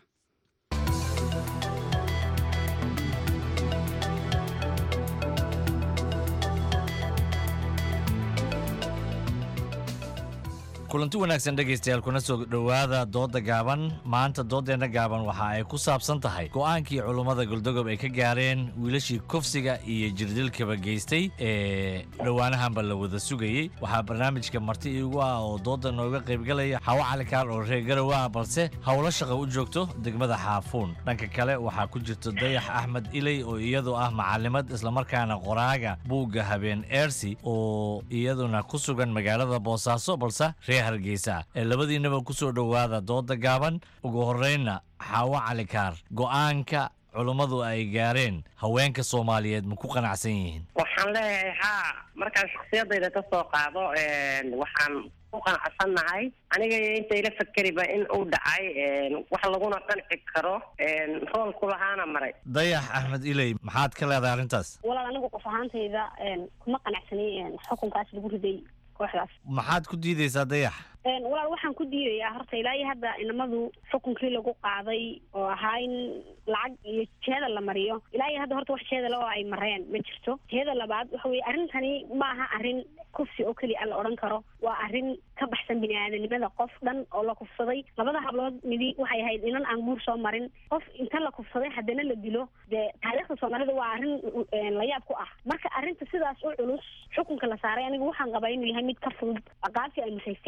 kulanti wanaagsan dhegaystayaal kuna soo dhowaada dooda gaaban maanta doodeenna gaaban waxa ay ku saabsan tahay go'aankii culummada goldogob ay ka gaareen wiilashii kufsiga iyo jirdilkaba geystay ee dhowaanahanba la wada sugayey waxaa barnaamijka marti iigu ah oo dooda nooga qaybgalaya xawo calikaan oo reer garow ah balse howlo shaqa u joogto degmada xaafuun dhanka kale waxaa ku jirta dayax axmed iley oo iyadu ah macalimad islamarkaana qoraaga buugga habeen eersi oo iyaduna ku sugan magaalada boosaaso balse reer hargeysa ee labadiinaba ku soo dhowaada dooda gaaban ugu horreynna xaawo calikaar go'aanka culummadu ay gaareen haweenka soomaaliyeed ma ku qanacsan yihiin waxaan leeyahay haa markaan shaksiyadayda ka soo qaado waxaan ku qanacsannahay aniga iyo inta ila fakeriba in uu dhacay wax laguna qanci karo roolku lahaana maray dayax axmed iley maxaad ka leedahay arrintaas walaal anigu qof ahaantayda kuma qanacsanay xukunkaas lagu riday kooxdaas maxaad ku diidaysaa dayax walaal waxaan ku diidayaa horta ilaa iyo hadda inamadu xukunkii lagu qaaday oo ahaa in lacag iyo jeeda la mariyo ilaa iyo hadda horta wax jeedala oo ay mareen ma jirto jeeda labaad waxa weye arrintani ma aha arrin kufsi oo keliya la odhan karo waa arrin ka baxsan bini aadanimada qof dhan oo la kufsaday labada hablood midi waxay ahayd inan aan guur soo marin qof inta la kufsaday haddana la dilo dee taariikhda soomaalida waa arrin la yaab ku ah marka arrinta sidaas u culus xukunka la saaray anigu waxaan qabaa inuu yahay mid ka fudud aqaabtii ay musaysteen aan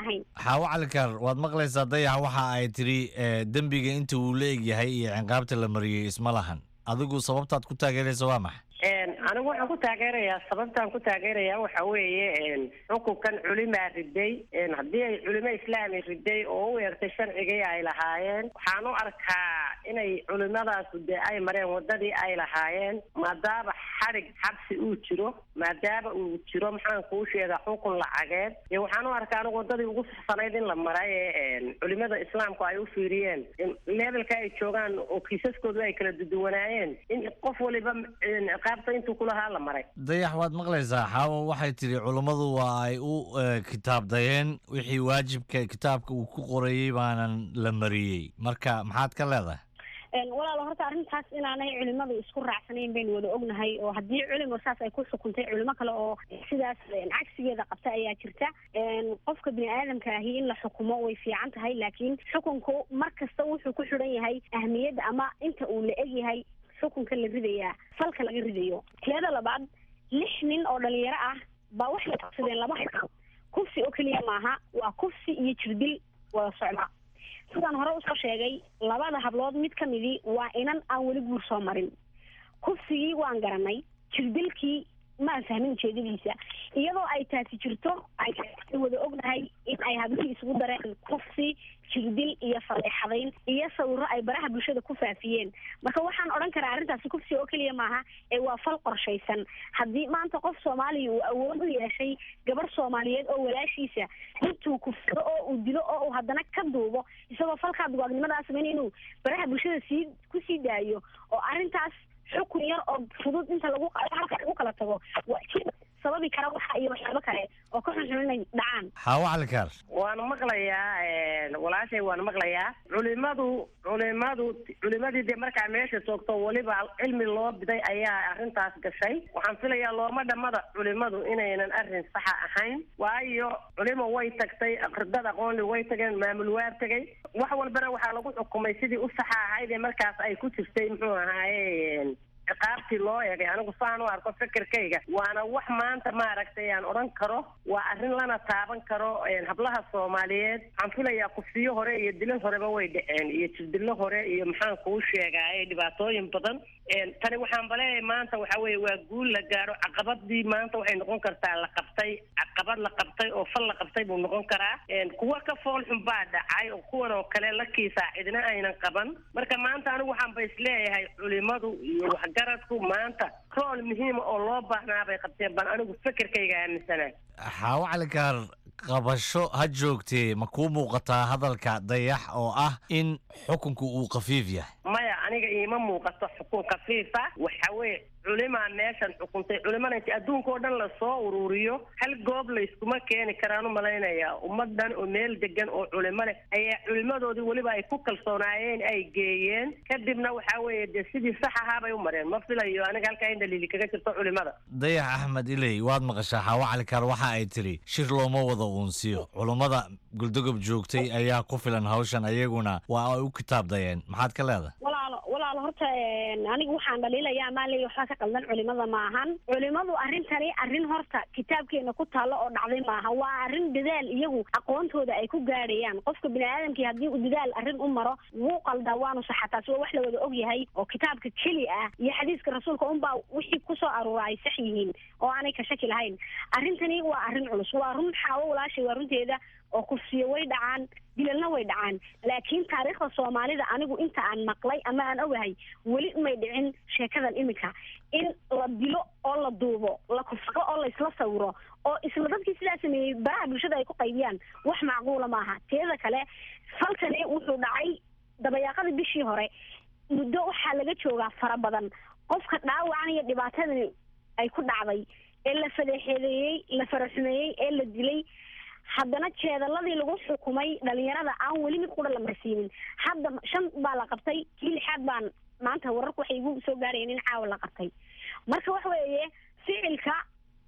ahayn xaawo calikar waad maqlaysaa dayax waxa ay tiri eh, dembiga inta uu la egyahay iyo ciqaabta la mariyey isma lahan adigu sababtaad ku taageeraysa waa maxay Een, anigu waxaan ku taageerayaa sababtaan ku taageerayaa waxa weeye een, xukunkan culimaa riday een, haddii ay culimo islaami riday oo u eertay sharcigii ay lahaayeen waxaan u arkaa inay culimadaasu dee ay mareen wadadii ay lahaayeen maadaama xadhig xabsi uu jiro maadaama uu jiro maxaan kuu sheegaa xukun lacageed dee waxaan u arkaa anigu wadadii ugu saxsanayd in la maray ee een, culimada islaamku ay u fiiriyeen in levelka ay joogaan oo kiisaskoodu ay kala duduwanaayeen in qof waliba een, ciqaabta intuu kulahaa la maray dayax waad maqlaysaa xaawo waxay tiri culummadu waa ay u eh, kitaabdayeen wixii waajibka kitaabka uu ku qorayey baanan la mariyey marka maxaad ka leedahay Een, walaalo horta arrintaas inaanay culimadu isku raacsanayn baynu wada ognahay oo haddii culimo saas ay ku xukuntay culimo kale oo sidaas een, cagsigeeda qabta ayaa jirta Een, qofka bini aadamka ahi in la xukumo way fiican tahay laakiin xukunku mar kasta wuxuu ku xidhan yahay ahmiyadda ama inta uu la egyahay xukunka la ridayaa falka laga ridayo teeda labaad lix nin oo dhalinyaro ah baa waxay qabsadeen laba xukun kufsi oo keliya maaha waa kufsi iyo jirdil wada socda sidaan hore usoo sheegay labada hablood mid ka midii waa inan aan weli guur soo marin kufsigii waan garanay jirdilkii maan fahmin ujeedadiisa iyadoo ay taasi jirto ay wada ognahay in ay hablihii isugu dareen kufsi jirdil iyo faleexadayn iyo sawiro ay baraha bulshada ku faafiyeen marka waxaan odhan karaa arrintaasi kufsi oo keliya maaha ee waa fal qorshaysan haddii maanta qof soomaaliya uu awood u yeeshay gabar soomaaliyeed oo walaashiisa intuu kufsado oo uu dilo oo uu haddana ka duubo isagoo falkaa dugaagnimadaa samayn inuu baraha bulshada sii kusii daayo oo arrintaas xukun yar oo fudud inta lagu halka lagu kala tago waa jid sababi kara waxa iyo waxyaabo kale oo ka xunxun inay dhacaan xaawo calikar waan maqlayaa een, walaashay waan maqlayaa culimadu culimadu culimadii dee markaa meesha joogto weliba cilmi loo biday ayaa arrintaas gashay waxaan filayaa looma dhammada culimadu inaynan arrin saxa ahayn waayo culimo way tagtay aqridad aqoonli way tageen maamul waa tegay wax walbana waxaa lagu xukumay sidii u saxa ahayd ee markaas ay ku jirtay muxuu ahaaye een, ciqaabtii loo eegay anigu saan u arko fikirkayga waana wax maanta maaragtay aan odhan karo waa arrin lana taaban karo een, hablaha soomaaliyeed waxaan filayaa kufsiyo hore iyo dilo horeba way dhaceen iyo jirdilo hore iyo maxaan kuu sheegaaye dhibaatooyin badan een, tani waxaan baleeyahay maanta waxa weeye waa guul la gaaro caqabadii maanta waxay noqon kartaa la qabtay caqabad la qabtay oo fal la qabtay buu noqon karaa een, kuwa ka fool xun baa dhacay oo kuwan oo kale la kiisaa cidina aynan qaban marka maanta anigu waxaan ba isleeyahay culimadu iyo waxgaradku maanta rool muhiima oo loo baahnaa bay qabteen baan anigu fikirkayga aaminsanahay xaawo calikar qabasho ha joogtee ma kuu muuqataa hadalka dayax oo ah in xukunku uu khafiif yahay maya aniga iima muuqato xukun khafiifa waxa weeye culimaa meeshan xukuntay culimana inti adduunka oo dhan lasoo ururiyo hal goob layskuma keeni karaan u malaynayaa ummadan oo meel degan oo culimo leh ayaa culimadoodii weliba ay ku kalsoonaayeen ay geeyeen kadibna waxa weeye dee sidii sax ahaa bay u mareen ma filayo aniga halkaa in dhaliili kaga jirto culimada dayax axmed iley waad maqashaa xaawo calikar waxa ay tiri shir looma wada uunsiyo culummada guldogob joogtay ayaa ku filan hawshan ayaguna waa ay u kitaabdayeen maxaad ka leedahay walaalo walaalo horta een, anigu waxaan dhaliilayaa maa leeya waxba ka qaldan culimada ma ahan culimadu arrintani arrin horta kitaabkeena ku taallo oo dhacday maaha waa arrin dadaal iyagu aqoontooda ay ku gaadhayaan qofka bini aadamkii haddii uu dadaal arrin u maro wuu qaldaa waanu saxa taasi waa wax la wada og yahay oo kitaabka keli ah iyo xadiiska rasuulka unbaa wixii kusoo aruura ay sax yihiin oo aanay ka shaki lahayn arrintani waa arrin culus waa run xaawo walaashay waa runteeda oo kufsiyo way dhacaan dilalna way dhacaan laakiin taariikhda soomaalida anigu inta aan maqlay ama aan ogahay weli may dhicin sheekadan iminka in la dilo oo la duubo la kufsado oo la isla sawiro oo isla dadkii sidaa sameeyey baraha bulshada ay ku qaybiyaan wax macquula maaha teeda kale falkani wuxuu dhacay dabayaaqadii bishii hore muddo waxaa laga joogaa fara badan qofka dhaawacan iyo dhibaatadani ay ku dhacday ee la fadeexeedeeyey la faraxumeeyey ee la dilay haddana jeedaladii lagu xukumay dhalinyarada aan weli mid qura la marsiinin hadda shan baa la qabtay kii lixaad baan maanta wararku waxay igu soo gaarayeen in caawa la qabtay marka waxa weeye ficilka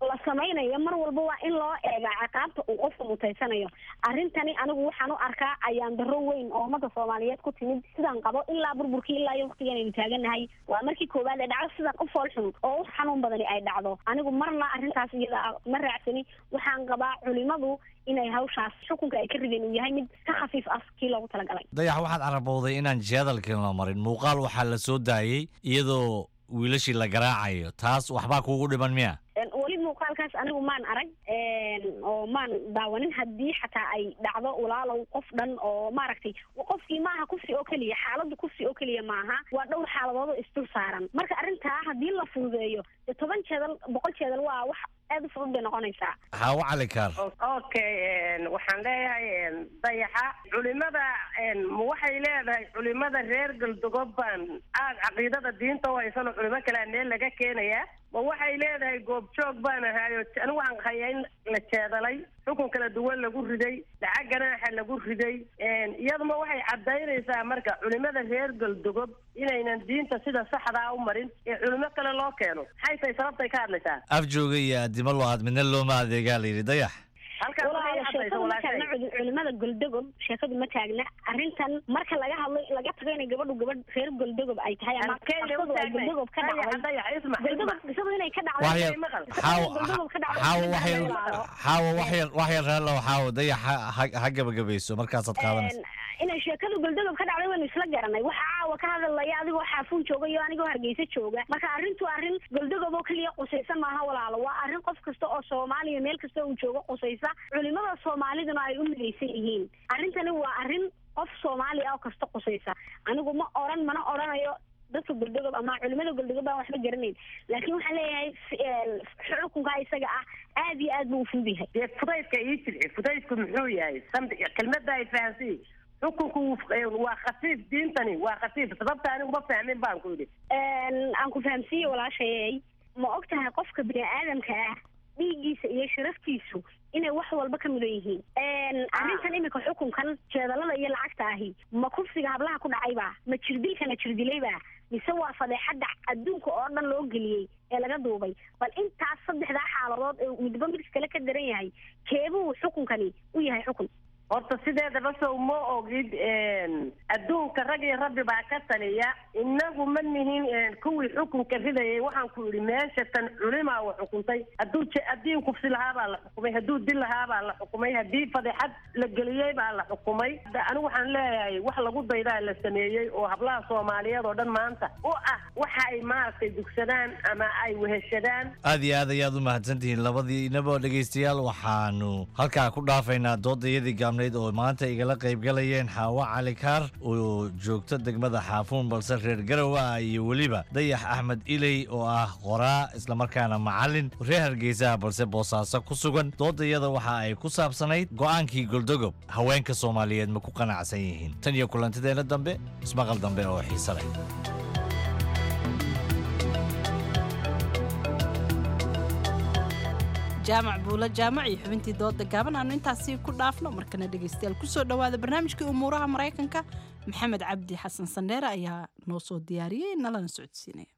la samaynayo mar walba waa in loo eegaa ciqaabta uu qofku mutaysanayo arrintani anigu waxaan u arkaa ayaan darro weyn oo ummadda soomaaliyeed ku timid sidaan qabo ilaa burburkii ilaa iyo waqtigan aynu taaganahay waa markii koowaad ee dhacdo sidan u fool xun oo u xanuun badani ay dhacdo anigu marna arrintaas iyada ah ma raacsani waxaan qabaa culimadu inay hawshaas xukunka ay ka rideen uu yahay mid ka khafiif ah kii loogu talagalay dayax waxaad carabowday inaan jihadalkan la marin muuqaal waxaa la soo daayey iyadoo wiilashii la garaacayo taas waxbaa kuugu dhiman miya Een, weli muuqaalkaas anigu maan arag een, oo maan daawanin haddii xataa ay dhacdo walaalow qof dhan oo maaragtay qofkii maaha kufsi oo keliya xaaladdu kufsi oo keliya maaha waa dhowr xaaladood oo isdul saaran marka arrintaa haddii la fududeeyo dee toban jeedal boqol jeedal waa wax aad u fudud bay noqonaysaa xaawo cali kaar okay een, waxaan leeyahay een, dayaxa culimada een, ma waxay leedahay culimada reer galdogob baan aad caqiidada diinta u haysano culimo kalea meel laga keenayaa ma waxay leedahay goobjoog baan ahaayo anigu waxaan hayaa in la jeedalay xukun kala duwan lagu riday lacag ganaaxa lagu riday een, iyaduma waxay cadaynaysaa marka culimada reer galdogob inaynan diinta sida saxdaa u marin ee culimo kale loo keeno maxay tahay sababtay ka hadlaysaa afjooga iyo addimo lo-aad midna looma adeegaa la yidhi dayax halkaas waxay walaalo cadaysa sheekadu ma walaashay taagna cudi- culimada goldogob sheekadu ma taagna arrintan marka laga hadlo laga tago inay gabadhu gabadh reer goldogob ay tahay ama Halkee bay u qarsadu ay taagnay? goldogob ka Dayax, dhacday dayax, ismac, goldogob ismac. qisadu inay ka waxyar dhacday xaawo goldogob ka dhacday xaawo ma waxyar walaalo. xaawo waxyar waxyar reerlow xaawo dayax ha- ha- ha gabagabayso markaasaad qaadanaysa inay sheekadu goldogob ka dhacday waynu isla garanay waxa caawa ka hadalaya adigoo xaafuun jooga iyo anigoo hargeysa jooga marka arrintu arrin goldogob oo keliya qusaysa maaha walaalo waa arrin qof kasta oo soomaaliya meel kasta uu joogo qusaysa culimada soomaaliduna ay u midaysan yihiin arrintani waa arrin qof soomaali ah oo kasta qusaysa anigu ma oran mana oranayo dadka goldogob ama culimada goldogob baan waxba garanayn laakiin waxaan leeyahay f- een, xukunka isaga ah aad iyo aad buu u fudud yahay dee fudaydka ii jirci fudaydku muxuu yahay samd kelmadda ay fahansiin xukunku wuu- ee, waa khafiif diintani waa khafiif sababta anigu ma fahmin baan ku yidhi Een, aan ku fahamsiiye walaashayey ma og tahay qofka bini aadamka ah dhiiggiisa iyo sharaftiisu inay wax walba ka mudan yihiin Een, arrintan imika xukunkan jeedalada iyo lacagta ahi ma kufsiga hablaha ku dhacayba ma jirdilkana jirdilayba mise waa fadeexadda adduunka oo dhan loo geliyey ee laga duubay bal intaas saddexdaa xaaladood ee midba midka kale ka daran yahay keebuu xukunkani u yahay xukun horta sideedaba sow ma ogid een, adduunka rag iyo rabbi baa ka taliya inagu ma nihin een, kuwii xukunka ridayay waxaan ku yidhi meesha tan culimaa wa xukuntay hadduu je- haddii kufsi lahaa baa la xukumay hadduu dil lahaa baa la xukumay haddii fadeexad la geliyey baa la xukumay Hadda anigu waxaan leeyahay wax lagu daydaa la sameeyey oo hablaha soomaaliyeed oo dhan maanta u ah waxa ay maaragtay dugsadaan ama ay weheshadaan aad iyo aad ayaad u mahadsantihiin labadiinaba dhegaystayaal waxaanu halkaa ku dhaafaynaa doodayadii gaabnayd oo maanta igala qaybgalayeen xaawo cali kaar oo joogto degmada xaafuun balse reer garow ah iyo weliba dayax axmed iley oo ah qoraa islamarkaana macallin reer hargeysaha balse boosaaso ku sugan doodayada waxa ay ku saabsanayd go'aankii goldogob haweenka soomaaliyeed ma ku qanacsan yihiin tan iyo kulantideena dambe ismaqal dambe oo xiise leh jaamac buulo jaamac iyo xubintii dooda gaaban aanu intaasi ku dhaafno markana dhegaystayaal kusoo dhowaada barnaamijkii umuuraha maraykanka maxamed cabdi xasan sandheere ayaa noo soo diyaariyey nalana socodsiinaya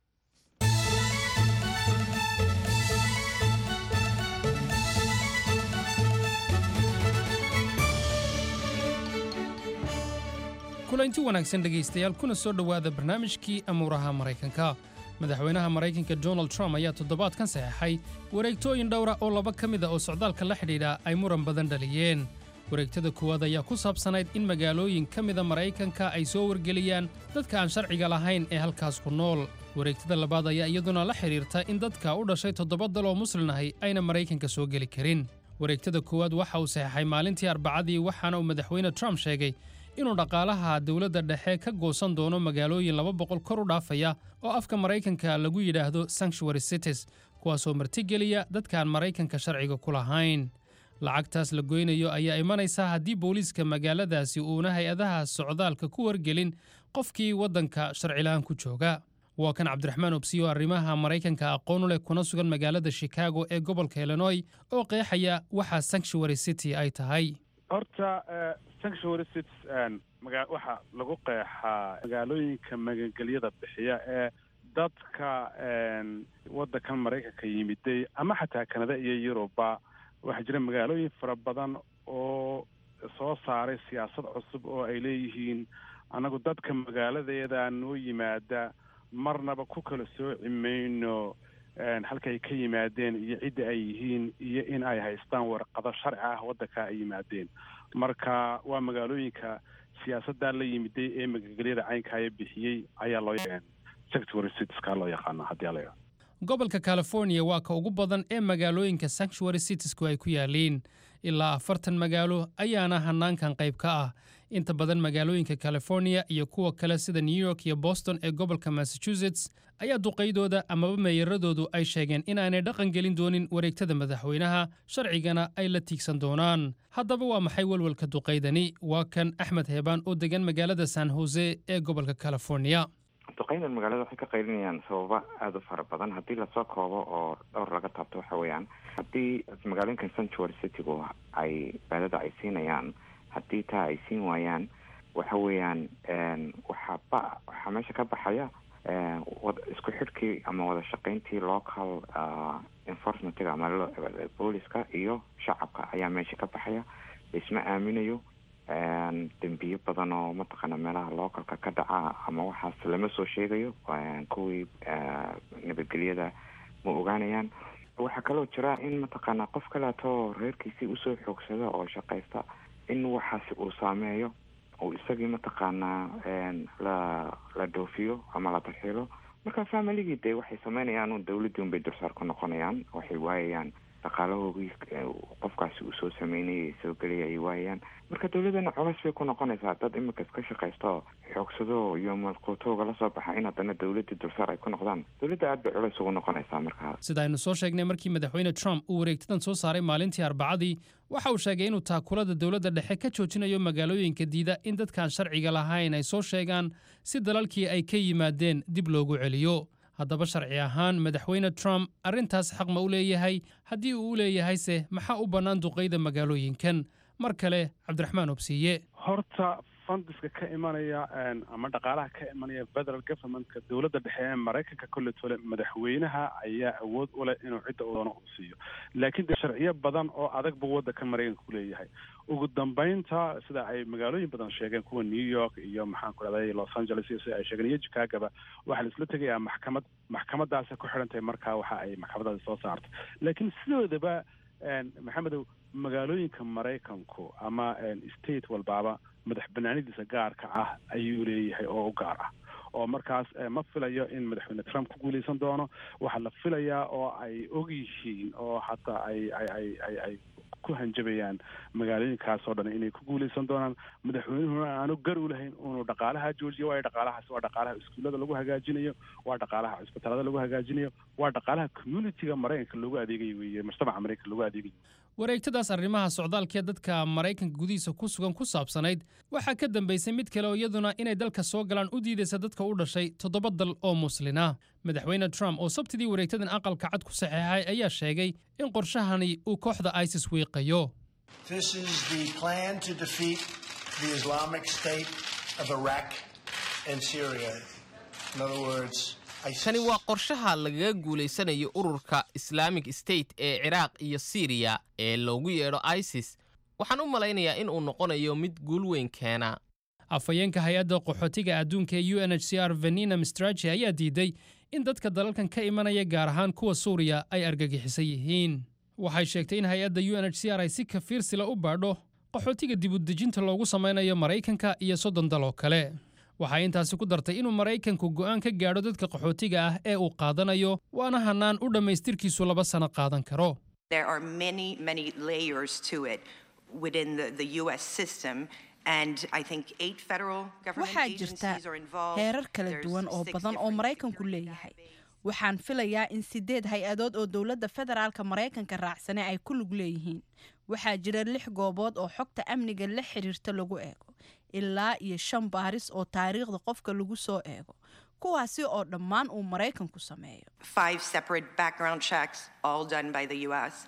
kulanti wanaagsan dhegaystayaal kuna soo dhowaada barnaamijkii amuuraha maraykanka madaxweynaha maraykanka donald trump ayaa toddobaadkan saxeexay wareegtooyin dhowra oo laba ka mid a oo socdaalka la xidhiidha ay muran badan dhaliyeen wareegtada koowaad ayaa ku saabsanayd in magaalooyin ka mida maraykanka ay soo wargeliyaan dadka aan sharciga lahayn ee halkaas ku nool wareegtada labaad ayaa iyaduna la xidhiirta in dadka u dhashay toddoba dal oo muslin ahi ayna maraykanka soo geli karin wareegtada koowaad waxa uu saxeexay maalintii arbacadii waxaana uu madaxweyne trump sheegay inuu dhaqaalaha dowladda dhexe ka goosan doono magaalooyin laba boqol kor u dhaafaya oo afka maraykanka lagu yidhaahdo sanctuary cities kuwaasoo martigeliya dadkaan maraykanka sharciga ku lahayn lacagtaas la goynayo ayaa imanaysa haddii booliiska magaaladaasi uuna hay-adaha socdaalka ku wargelin qofkii waddanka sharcilahaan ku jooga waa kan cabdiraxmaan obsiyo arrimaha maraykanka aqoon u leh kuna sugan magaalada chicago ee gobolka illinoy oo qeexaya waxa sanctuary city ay tahay horta sanctuary cities maga waxaa lagu qeexaa magaalooyinka magangelyada bixiya ee dadka waddankan maraykanka yimiday ama xataa kanada iyo yurubba waxaa jira magaalooyin fara badan oo soo saaray siyaasad cusub oo ay leeyihiin annagu dadka magaaladeeda noo yimaada marnaba ku kala sooci mayno halka ay ka yimaadeen iyo cidda ay yihiin iyo in ay haystaan warqado sharci ah waddanka ay yimaadeen marka waa magaalooyinka siyaasaddaa la yimiday ee magagelyada caynkaya bixiyey ayaa loo secretary citieska loo yaqaana haddii ala gobolka california waa ka ugu badan ee magaalooyinka sanctuary citiesku ay ku yaaliin ilaa afartan magaalo ayaana hanaankan qayb ka ah inta badan magaalooyinka california iyo kuwa kale sida new york iyo boston ee gobolka massachusetts ayaa duqaydooda amaba meeyaradoodu ay sheegeen inaanay dhaqan gelin doonin wareegtada madaxweynaha sharcigana ay la tiigsan doonaan haddaba waa maxay welwelka duqaydani waa kan axmed heebaan oo degan magaalada san hose ee gobolka california duqeydan magaalada waxay ka qaylinayaan sababa aada u fara badan haddii lasoo koobo oo dhowr laga taabto waxa weeyaan haddii magaalooyinkan sanctuary citygu ay baadada ay siinayaan haddii taa ay siin waayaan waxa weeyaan waxaa ba waxaa meesha ka baxaya isku xidhkii ama wada shaqayntii local enforcementiga ama booliska iyo shacabka ayaa meesha ka baxaya laisma aaminayo dembiyo badan oo mataqaana meelaha localka ka dhaca ama waxaas lama soo sheegayo kuwii nabadgelyada ma ogaanayaan waxaa kaloo jira in mataqaana qof kaleeto reerkiisii usoo xoogsada oo shaqaysta in waxaasi uu saameeyo uu isagii mataqaanaa la la dhoofiyo ama la tarxiilo marka familigii dee waxay sameynayaan un dawladdii unbay dulsaar ku noqonayaan waxay waayayaan dhaqaalahoogii qofkaasi uu soo sameynayay soo gelaya ay waayayaan marka dawladdana colays bay ku noqonaysaa dad imika iska shaqaysto xoogsado iyo malquutooga la soo baxa in haddana dawladdii dulsaar ay ku noqdaan dawladda aad bay culays ugu noqonaysaa markaa sida aynu soo sheegnay markii madaxweyne trump uu wareegtadan soo saaray maalintii arbacadii waxa uu sheegay inuu taakulada dowladda dhexe ka joojinayo magaalooyinka diida in dadkaan sharciga lahayn ay soo sheegaan si dalalkii ay ka yimaadeen dib loogu celiyo haddaba sharci ahaan madaxweyne trump arrintaas xaq ma u leeyahay haddii uu u leeyahayse maxaa u bannaan duqayda magaalooyinkan mar kale cabdiraxmaan obsiiye horta fundiska ka imanaya ama dhaqaalaha ka imanaya federal governmentka dowladda dhexe ee maraykanka kolle tole madaxweynaha ayaa awood u leh inuu cidda uu doono uu siiyo laakiin de sharciyo badan oo adag buu waddanka maraykanka ku leeyahay ugu dambeynta sida ay magaalooyin badan sheegeen kuwa new york iyo maxaan ku dhahday los angeles iyo sida ay sheegeen iyo chicagoba waxaa la isla tegayaa maxkamad maxkamadaasi ku xidhan tahay markaa waxa ay maxkamadaasi soo saartay laakiin sidoodaba maxamedow magaalooyinka maraykanku ama state walbaaba madax banaanidiisa gaarka ah ayuu leeyahay oo u gaar ah oo markaas ma filayo in madaxweyne trump ku guuleysan doono waxaa la filayaa oo ay og yihiin oo hataa ay ay ay ay ay ku hanjabayaan magaalooyinkaas oo dhan inay ku guuleysan doonaan madaxweynuhuna aanu gar u lahayn inuu dhaqaalaha joojiyo waayo dhaqaalahaas waa dhaqaalaha iskuullada lagu hagaajinayo waa dhaqaalaha cisbitaalada lagu hagaajinayo waa dhaqaalaha communitiga maraykanka loogu adeegayo weeye mujtamaca maraykanka loogu adeegayo wareegtadaas arrimaha socdaalkee dadka maraykanka gudihiisa ku sugan ku saabsanayd waxaa ka dambaysay mid kale oo iyaduna inay dalka soo galaan u diidaysa dadka u dhashay toddoba dal oo muslina madaxweyne trump oo sabtidii wareegtadan aqalka cad ku saxeexay ayaa sheegay in qorshahani uu kooxda isis wiiqayo kani waa qorshaha lagaga guulaysanayo ururka islaamic state ee ciraaq iyo siriya ee loogu yeedho isis waxaan u malaynayaa in uu noqonayo mid guul weyn keena afhayeenka hay-adda qaxootiga adduunka ee u n h c r venina mistrachi ayaa diiday in dadka dalalkan ka imanaya gaar ahaan kuwa suuriya ay argagixisan yihiin waxay sheegtay in hay-adda u n h c r ay si kafiirsila u baadho qaxootiga dibudejinta loogu samaynayo maraykanka iyo soddon dal oo kale waxay intaasi ku dartay inuu maraykanku go'aan ka gaadho dadka qaxootiga ah ee uu qaadanayo waana hannaan u dhammaystirkiisu laba sano qaadan karo There are many, many layers to it within the, the U.S. system. And I think eight federal government waxaa jirta agencies are involved. heerar kala There's duwan oo six badan oo different maraykanku leeyahay waxaan filayaa in sideed hay-adood oo dowladda federaalka maraykanka raacsane ay ku lug leeyihiin waxaa jira lix goobood oo xogta amniga la xiriirta lagu eego ilaa iyo shan baaris oo taariikhda qofka lagu soo eego kuwaasi oo dhammaan uu maraykanku sameeyo Five separate background checks, all done by the U.S.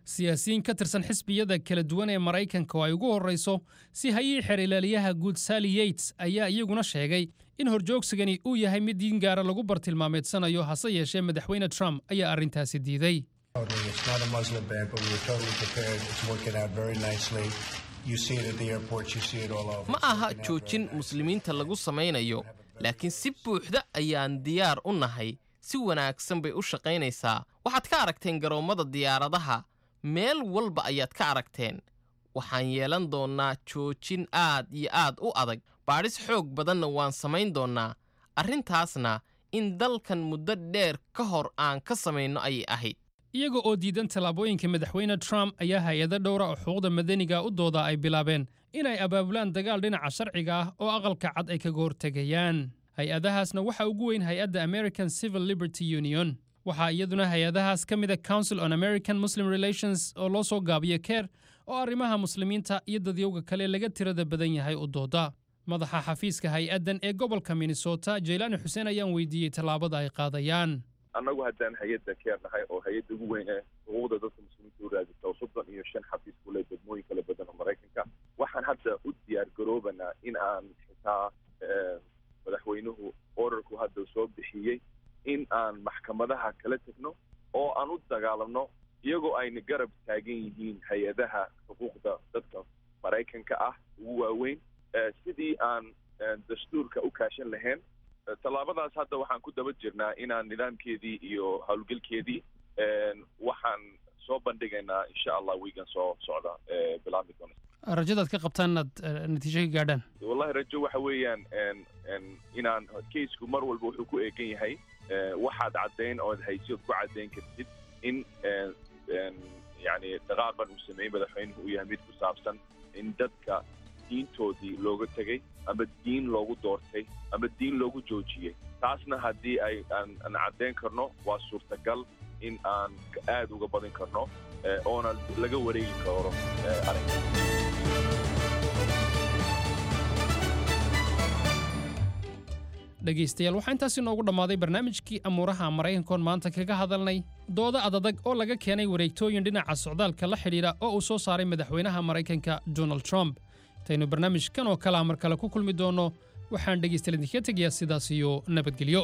siyaasiyiin ka tirsan xisbiyada kala duwan ee maraykanka oo ay ugu horrayso si hayii xeer ilaaliyaha guud sally yates ayaa iyaguna sheegay in horjoogsigani uu yahay mid diin gaara lagu bartilmaameedsanayo hase yeeshee madaxweyne trump ayaa arrintaasi diiday It's not a Muslim ban, but we were totally prepared. It's working out very nicely. You see it at the airports, you see it all over. ma aha joojin muslimiinta lagu samaynayo laakiin si buuxda ayaan diyaar u nahay si wanaagsan bay u shaqaynaysaa waxaad ka aragteen garoommada diyaaradaha meel walba ayaad ka aragteen waxaan yeelan doonnaa joojin aad iyo aad u adag baadhis xoog badanna waan samayn doonnaa arrintaasna in dalkan muddo dheer ka hor aan ka samayno ayay ahayd iyaga oo diidan tallaabooyinka madaxweyne trump ayaa hay-ado dhowra oo xuquuqda madaniga u dooda ay bilaabeen inay abaabulaan dagaal dhinaca sharciga ah oo aqalka cad ay kaga hortegayaan hay-adahaasna waxaa ugu weyn hay-adda american civil liberty union waxaa iyaduna hay-adahaas ka mida council on american muslim relations oo loo soo gaabiyo keer oo arrimaha muslimiinta iyo dadyowga kale laga tirada badan yahay u dooda madaxa xafiiska hay-addan ee gobolka minnesota jaylaani xuseen ayaan weydiiyey tallaabada ay qaadayaan annagu haddaan hay-adda keer nahay oo hay-adda ugu weyn ee xuquuqda dadka muslimiinta u raadisa oo soddon iyo shan xafiis ku leh degmooyin kala badan oo maraykanka waxaan hadda u diyaar garoobanaa in aan xitaa madaxweynuhu orarku hadda soo bixiyey in aan maxkamadaha kala tegno oo aan u dagaalamno iyagoo ayna garab taagan yihiin hay-adaha xuquuqda dadka maraykanka ah ugu waaweyn sidii aan dastuurka u kaashan lahayn tallaabadaas hadda waxaan ku daba jirnaa inaan nidaamkeedii iyo howlgelkeedii waxaan soo bandhigaynaa insha allah wiigan soo socda bilaabmi doona rajadaad ka qabtaan inaad natiijo ka gaadhaan wallahi rajo waxa weeyaan inaan kaysku mar walba wuxuu ku eegan yahay waxaad caddayn ood haysi ood ku caddayn kartid in yani dhaqaaqan uu sameeyey madaxweynuhu uu yahay mid ku saabsan in dadka diintoodii looga tegey ama diin loogu doortay ama diin loogu joojiyey taasna haddii ay aan aan caddayn karno waa suurtagal in aan aad uga badin karno oona laga wareegi karo arrinka dhegaystayaal waxaa intaasi noogu dhammaaday barnaamijkii amuuraha maraykankoon maanta kaga hadalnay dooda adadag oo laga keenay wareegtooyin dhinaca socdaalka la xidhiidha oo uu soo saaray madaxweynaha maraykanka donald trump intaynu barnaamijkan oo kalea mar kale ku kulmi doonno waxaan dhegaystayaal idinkaga tegayaa sidaas iyo nabadgelyo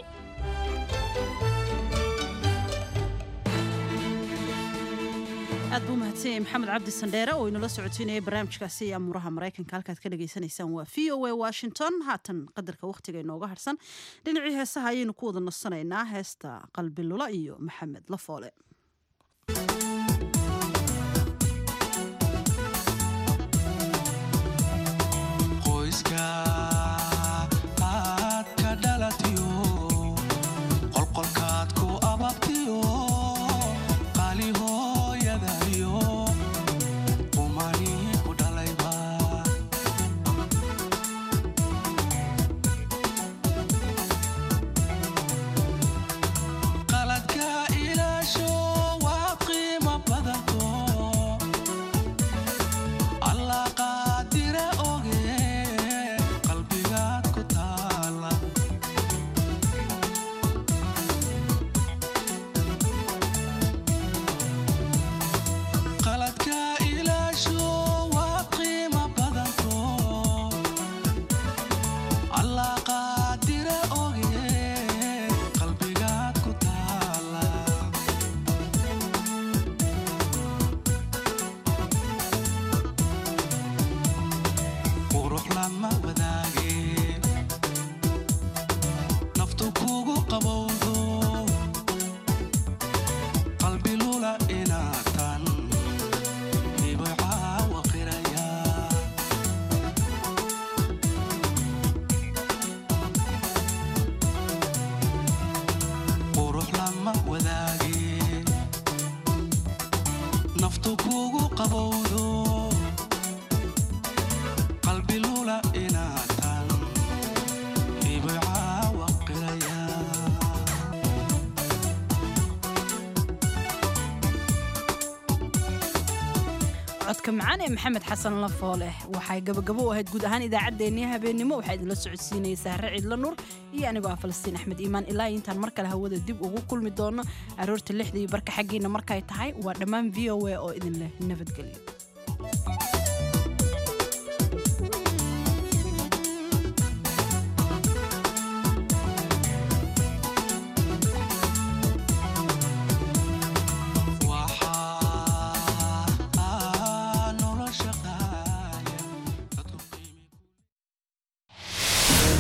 aad buu mahadsanyay maxamed cabdi sandheere oo inala socotiinayay barnaamijkaasi iyo amuuraha maraykanka halkaad ka dhagaysanaysaan waa v o a washington haatan qadarka wakhtiga inooga harsan dhinacii heesaha ayaynu ku wada nasanaynaa heesta qalbi lula iyo maxamed lafoole codka macaan ee maxamed xasan lafoole waxay gabagabo u ahayd guud ahaan idaacaddeenii habeennimo waxaa idinla socodsiinaysaa racidla nuur iyo anigoo ah falastiin axmed iimaan ilaa intaan mar kale hawada dib ugu kulmi doono aroorta lixdii barka xaggiina markay tahay waa dhammaan v o a oo idin leh nabadgelyo